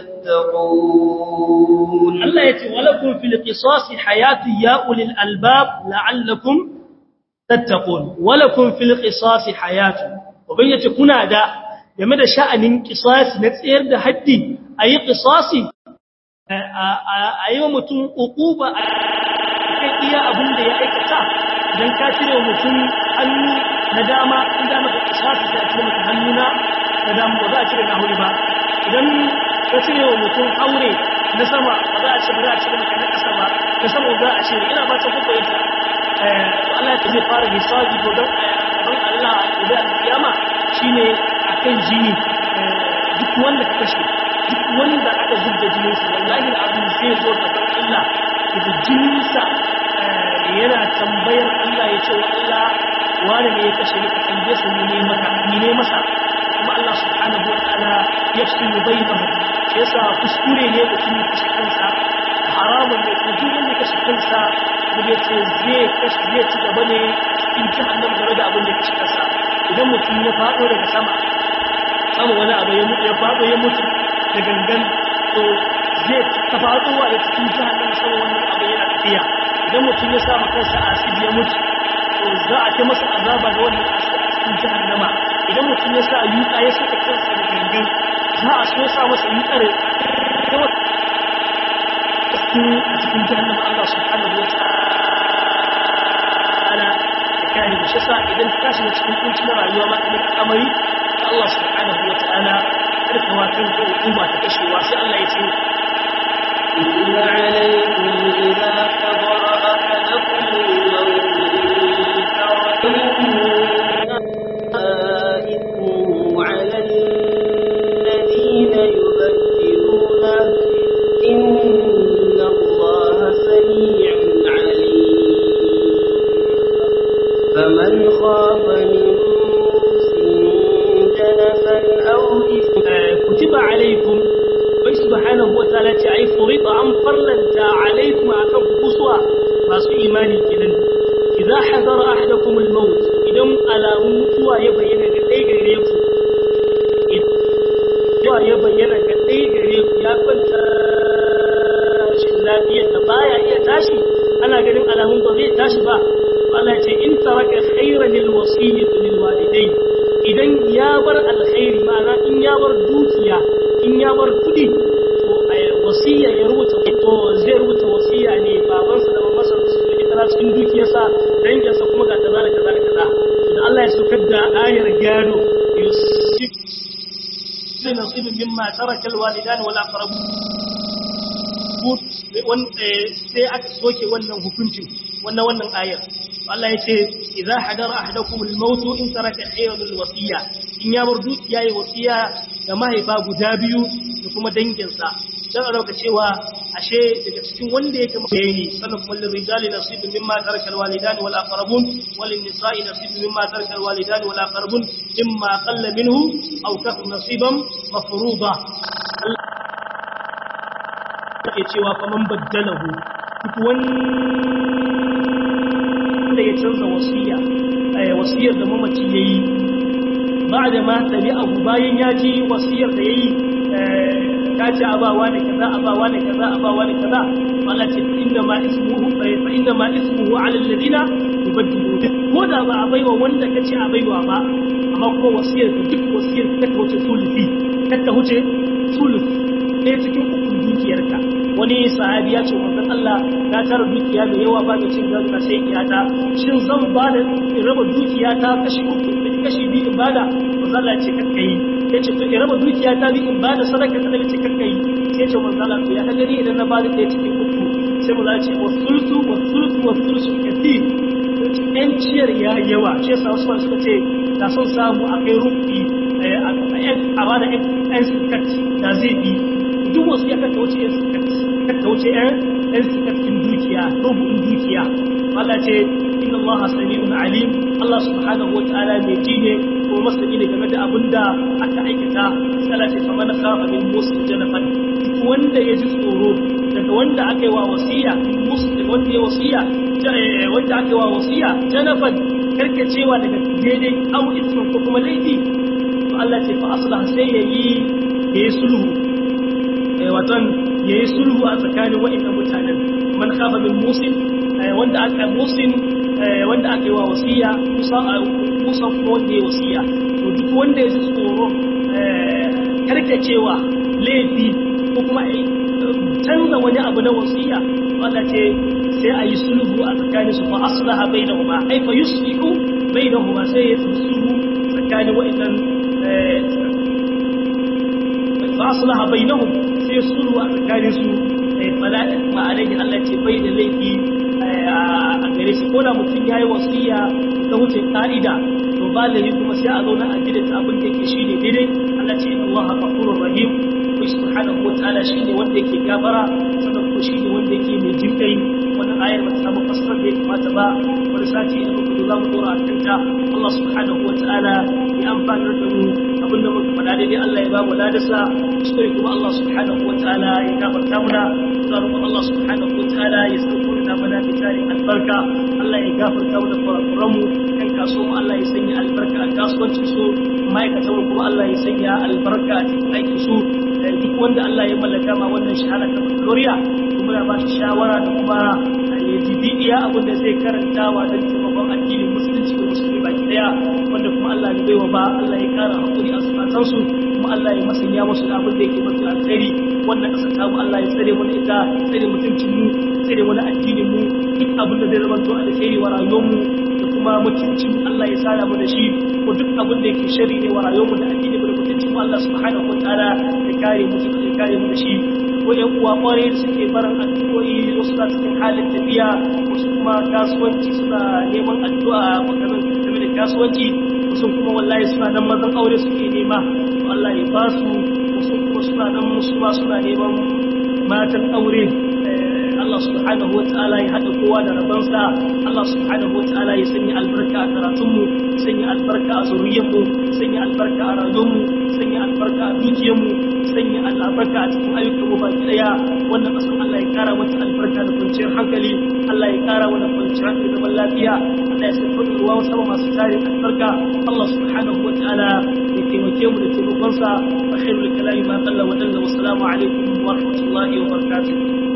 تتقون Allah ya ce walakum fil qisasi hayatu ya ulil albab la'allakum tattaqun walakum fil qisasi hayatu uban yace kuna da game da sha'anin qisasi na tsayar da haddi ayi qisasi ayi wa mutum uquba kai iya abin da ya aikata dan ka cire mutum hannu na dama in da maka qisasi da cire maka hannu na na dama ba za a cire na huri ba idan ka cire wa mutum aure na sama ba za a ce ba za a cire maka na ƙasa ba na sama za a cire ina ba ta kuka yanta Allah ta zai fara hisabi ko don gaban Allah a gobe a kiyama shine akan jini duk wanda ka kashe duk wanda aka zubda jininsa wallahi abin zai zo gaban Allah da jininsa yana tambayar Allah ya ce wa Allah wani ne ya kashe ni ka tambaye su ne maka ne masa kuma Allah subhanahu wa ta'ala yafsilu bainahum shi yasa kuskure ne mutum ya kashe kansa haramun ne ko duk wanda kashe kansa da ya ce zai kashe zai ci gaba ne in ji annan game da abin da kashe kansa idan mutum ya faɗo daga sama sama wani abu ya mutu ya faɗo ya mutu da gangan to zai ta faɗowa da cikin jahannam sama wannan abu yana tafiya idan mutum ya sa kansa asidi ya mutu to za a ta masa azaba da wannan asidi a cikin jahannama idan mutum ya sa yuka ya saka kansa da gangan za a so sa masa yutsar a cikin jahannama Allah subhanahu wa ta'ala da kare da shasa idan ka shiga cikin kunci na rayuwa ma kamar amari ta Allah subhanahu wa ta'ala karkawa kan ko hukuma ta kashewa sai Allah ya ce إن عليكم إذا حضر أحدكم الموت إن تركتم على الذين يبدلونه إن الله سميع عليم فمن خاف من موس جنفا أو إثما kutiba alaikum bai subhanahu wa ta'ala ce ai furida an farlanta alaikum akan kusuwa masu imani kenan idza hadara ahadakum al-maut idan alamun mutuwa ya bayyana ga dai gare ku idan ya bayyana ga dai gare ku ya kwanta rashin lafiyar da baya iya tashi ana ganin alamun ba zai tashi ba Allah ce in taraka khayran lil wasiyyati lil walidayn idan ya bar alkhairi ma'ana in ya bar dukiya in ya bar kudi to wasiya ya rubuta to zai rubuta wasiya ne babansa da mamansa su yi kaza cikin dukiyarsa danginsa kuma ga kaza da kaza da kaza da Allah ya saukar da ayar gado yusuf sai nasibin mimma taraka alwalidan wal aqrabun sai aka soke wannan hukuncin wannan wannan ayar Allah ya ce idza hadara ahadakum al-maut in taraka khayran al-wasiya in ya bar dukiya yayi wasiya ga mahaifa guda biyu da kuma danginsa dan alauka cewa ashe daga cikin wanda yake bayani sanan kuma lil rijali nasibun mimma taraka al-walidan wal aqrabun wal nisa'i nasibun mimma taraka al-walidan wal aqrabun mimma qalla minhu aw kathura nasiban mafruḍa ke cewa faman baddalahu duk wanda ya canza wasiya wasiyar da mamaci yayi ba da ma tabi abu bayan ya ji wasiyar da yayi ta ce abawa ne kaza abawa ne kaza abawa ne kaza Allah ce fa inna ma ismuhu fa inna ma ismuhu ala alladhina yubaddilu ko da ba a baiwa wanda kace a baiwa ba amma ko wasiyar duk wasiyar ka ta wuce sulufi ka ta wuce sulufi ɗaya cikin ukun dukiyarka wani sahabi ya ce manzon Allah na tara dukiya mai yawa ba mai cin gado na sai iyata shin zan ba da raba dukiya ta kashi uku kashi biyu in bada manzon Allah ce kakka yi ya ce to in raba dukiya ta biyu in bada sadaka ta daga ce kakka yi sai ce manzon Allah to ya ka gani idan na bada ɗaya cikin uku sai manzon ce wa sulsu wa sulsu wa sulsu kathir ɗan ciyar ya yawa shi yasa wasu suka ce da son samu a kai rufi a bada ɗan sikat da zai bi duk wasu ya kanta wuce kanta wuce ɗan cikin dukiya rubun dukiya Allah ce inna Allah sami'un alim Allah subhanahu wata'ala mai ji ne ko masani ne game da abin da aka aikata sai Allah ce faman khafa min musul janafan wanda ya ji tsoro daga wanda aka yi wa wasiya musul daga wanda ya wasiya wanda aka yi wa wasiya janafan karkacewa daga daidai au ismin ko kuma laifi to Allah ce fa aslah sai yayi yayi sulhu watan ya yi sulhu a tsakanin wa'in mutanen man kafa min musin wanda aka musin wanda aka yi wa wasiya kusan kuma wanda ya wasiya to duk wanda ya ji tsoro karkacewa laifi ko kuma canza wani abu na wasiya wanda ce sai a yi sulhu a tsakanin su fa aslaha bainahuma ai fa yuslihu bainahuma sai ya sulhu tsakanin wa'in fa aslaha bainahum sai sulhu a tsakanin su fala'in ma'alaihi Allah ce bai da laifi a gare shi ko da mutum ya yi wasiya ta wuce ka'ida to ba laifi kuma sai a zauna a gidan abin da yake shine daidai Allah ce inna Allah ghafurur rahim ko subhanahu wataala shine wanda yake gafara sannan ko shine wanda yake mai jinkai wannan ayar ba ta samu fasara da ya kamata ba wani sati da muka zo za mu dora a kanta Allah subhanahu wataala ya amfana da mu abinda muka faɗa daidai Allah ya ba mu ladasa kuskure kuma Allah subhanahu wataala ya gafarta muna muna roƙon Allah subhanahu wataala ya sauko da mana da tarin albarka Allah ya gafarta mu da kurakuran mu kan kasuwa Allah ya sanya albarka a kasuwancin su ma'aikatan kuma Allah ya sanya albarka a cikin aikin su duk wanda Allah ya mallaka ma wannan shahara ta Gloria kuma ya ba shi shawara da kuma ya jibi iya abin da zai karantawa don taimakon addinin musulunci da musulmi baki daya wanda kuma Allah ya baiwa ba Allah ya kara hakuri a zukatansu kuma Allah ya masanya musu da abin da yake mafi alkhairi wannan kasar tamu Allah ya tsare mana ita tsare mutuncin mu tsare mana addinin mu duk abin da zai zama to alkhairi wa rayuwar mu da kuma mutuncin mu Allah ya sada mu da shi ko duk abin da yake sharri ne wa rayuwar mu da addinin mu da mutuncin mu Allah subhanahu wataala ya kare mu ya kare mu da shi ko ƴan uwa ƙwarai da suke barin addu'o'i wasu na cikin halin tafiya wasu kuma kasuwanci suna neman addu'a maganin game da kasuwanci wasu kuma wallahi suna nan mazan aure suke nema to Allah ya ba su wasu kuma suna nan musu ma suna neman matan aure Allah subhanahu wata'ala ya haɗa kowa da rabansa Allah subhanahu wata'ala ya sanya albarka a karatunmu sanya albarka a zuriyarmu sanya albarka a rayuwarmu sanya albarka a dukiyarmu sanya albarka a cikin ayyukanmu baki daya wannan kasan Allah ya kara mata albarka da kwanciyar hankali Allah ya kara mana kwanciyar hankali da lafiya Allah ya sanya ruwa sama masu tarin albarka Allah subhanahu wata'ala ya taimake mu da taimakonsa a khairul kalami ma qalla wa dalla wa salamu alaikum wa rahmatullahi wa barakatuh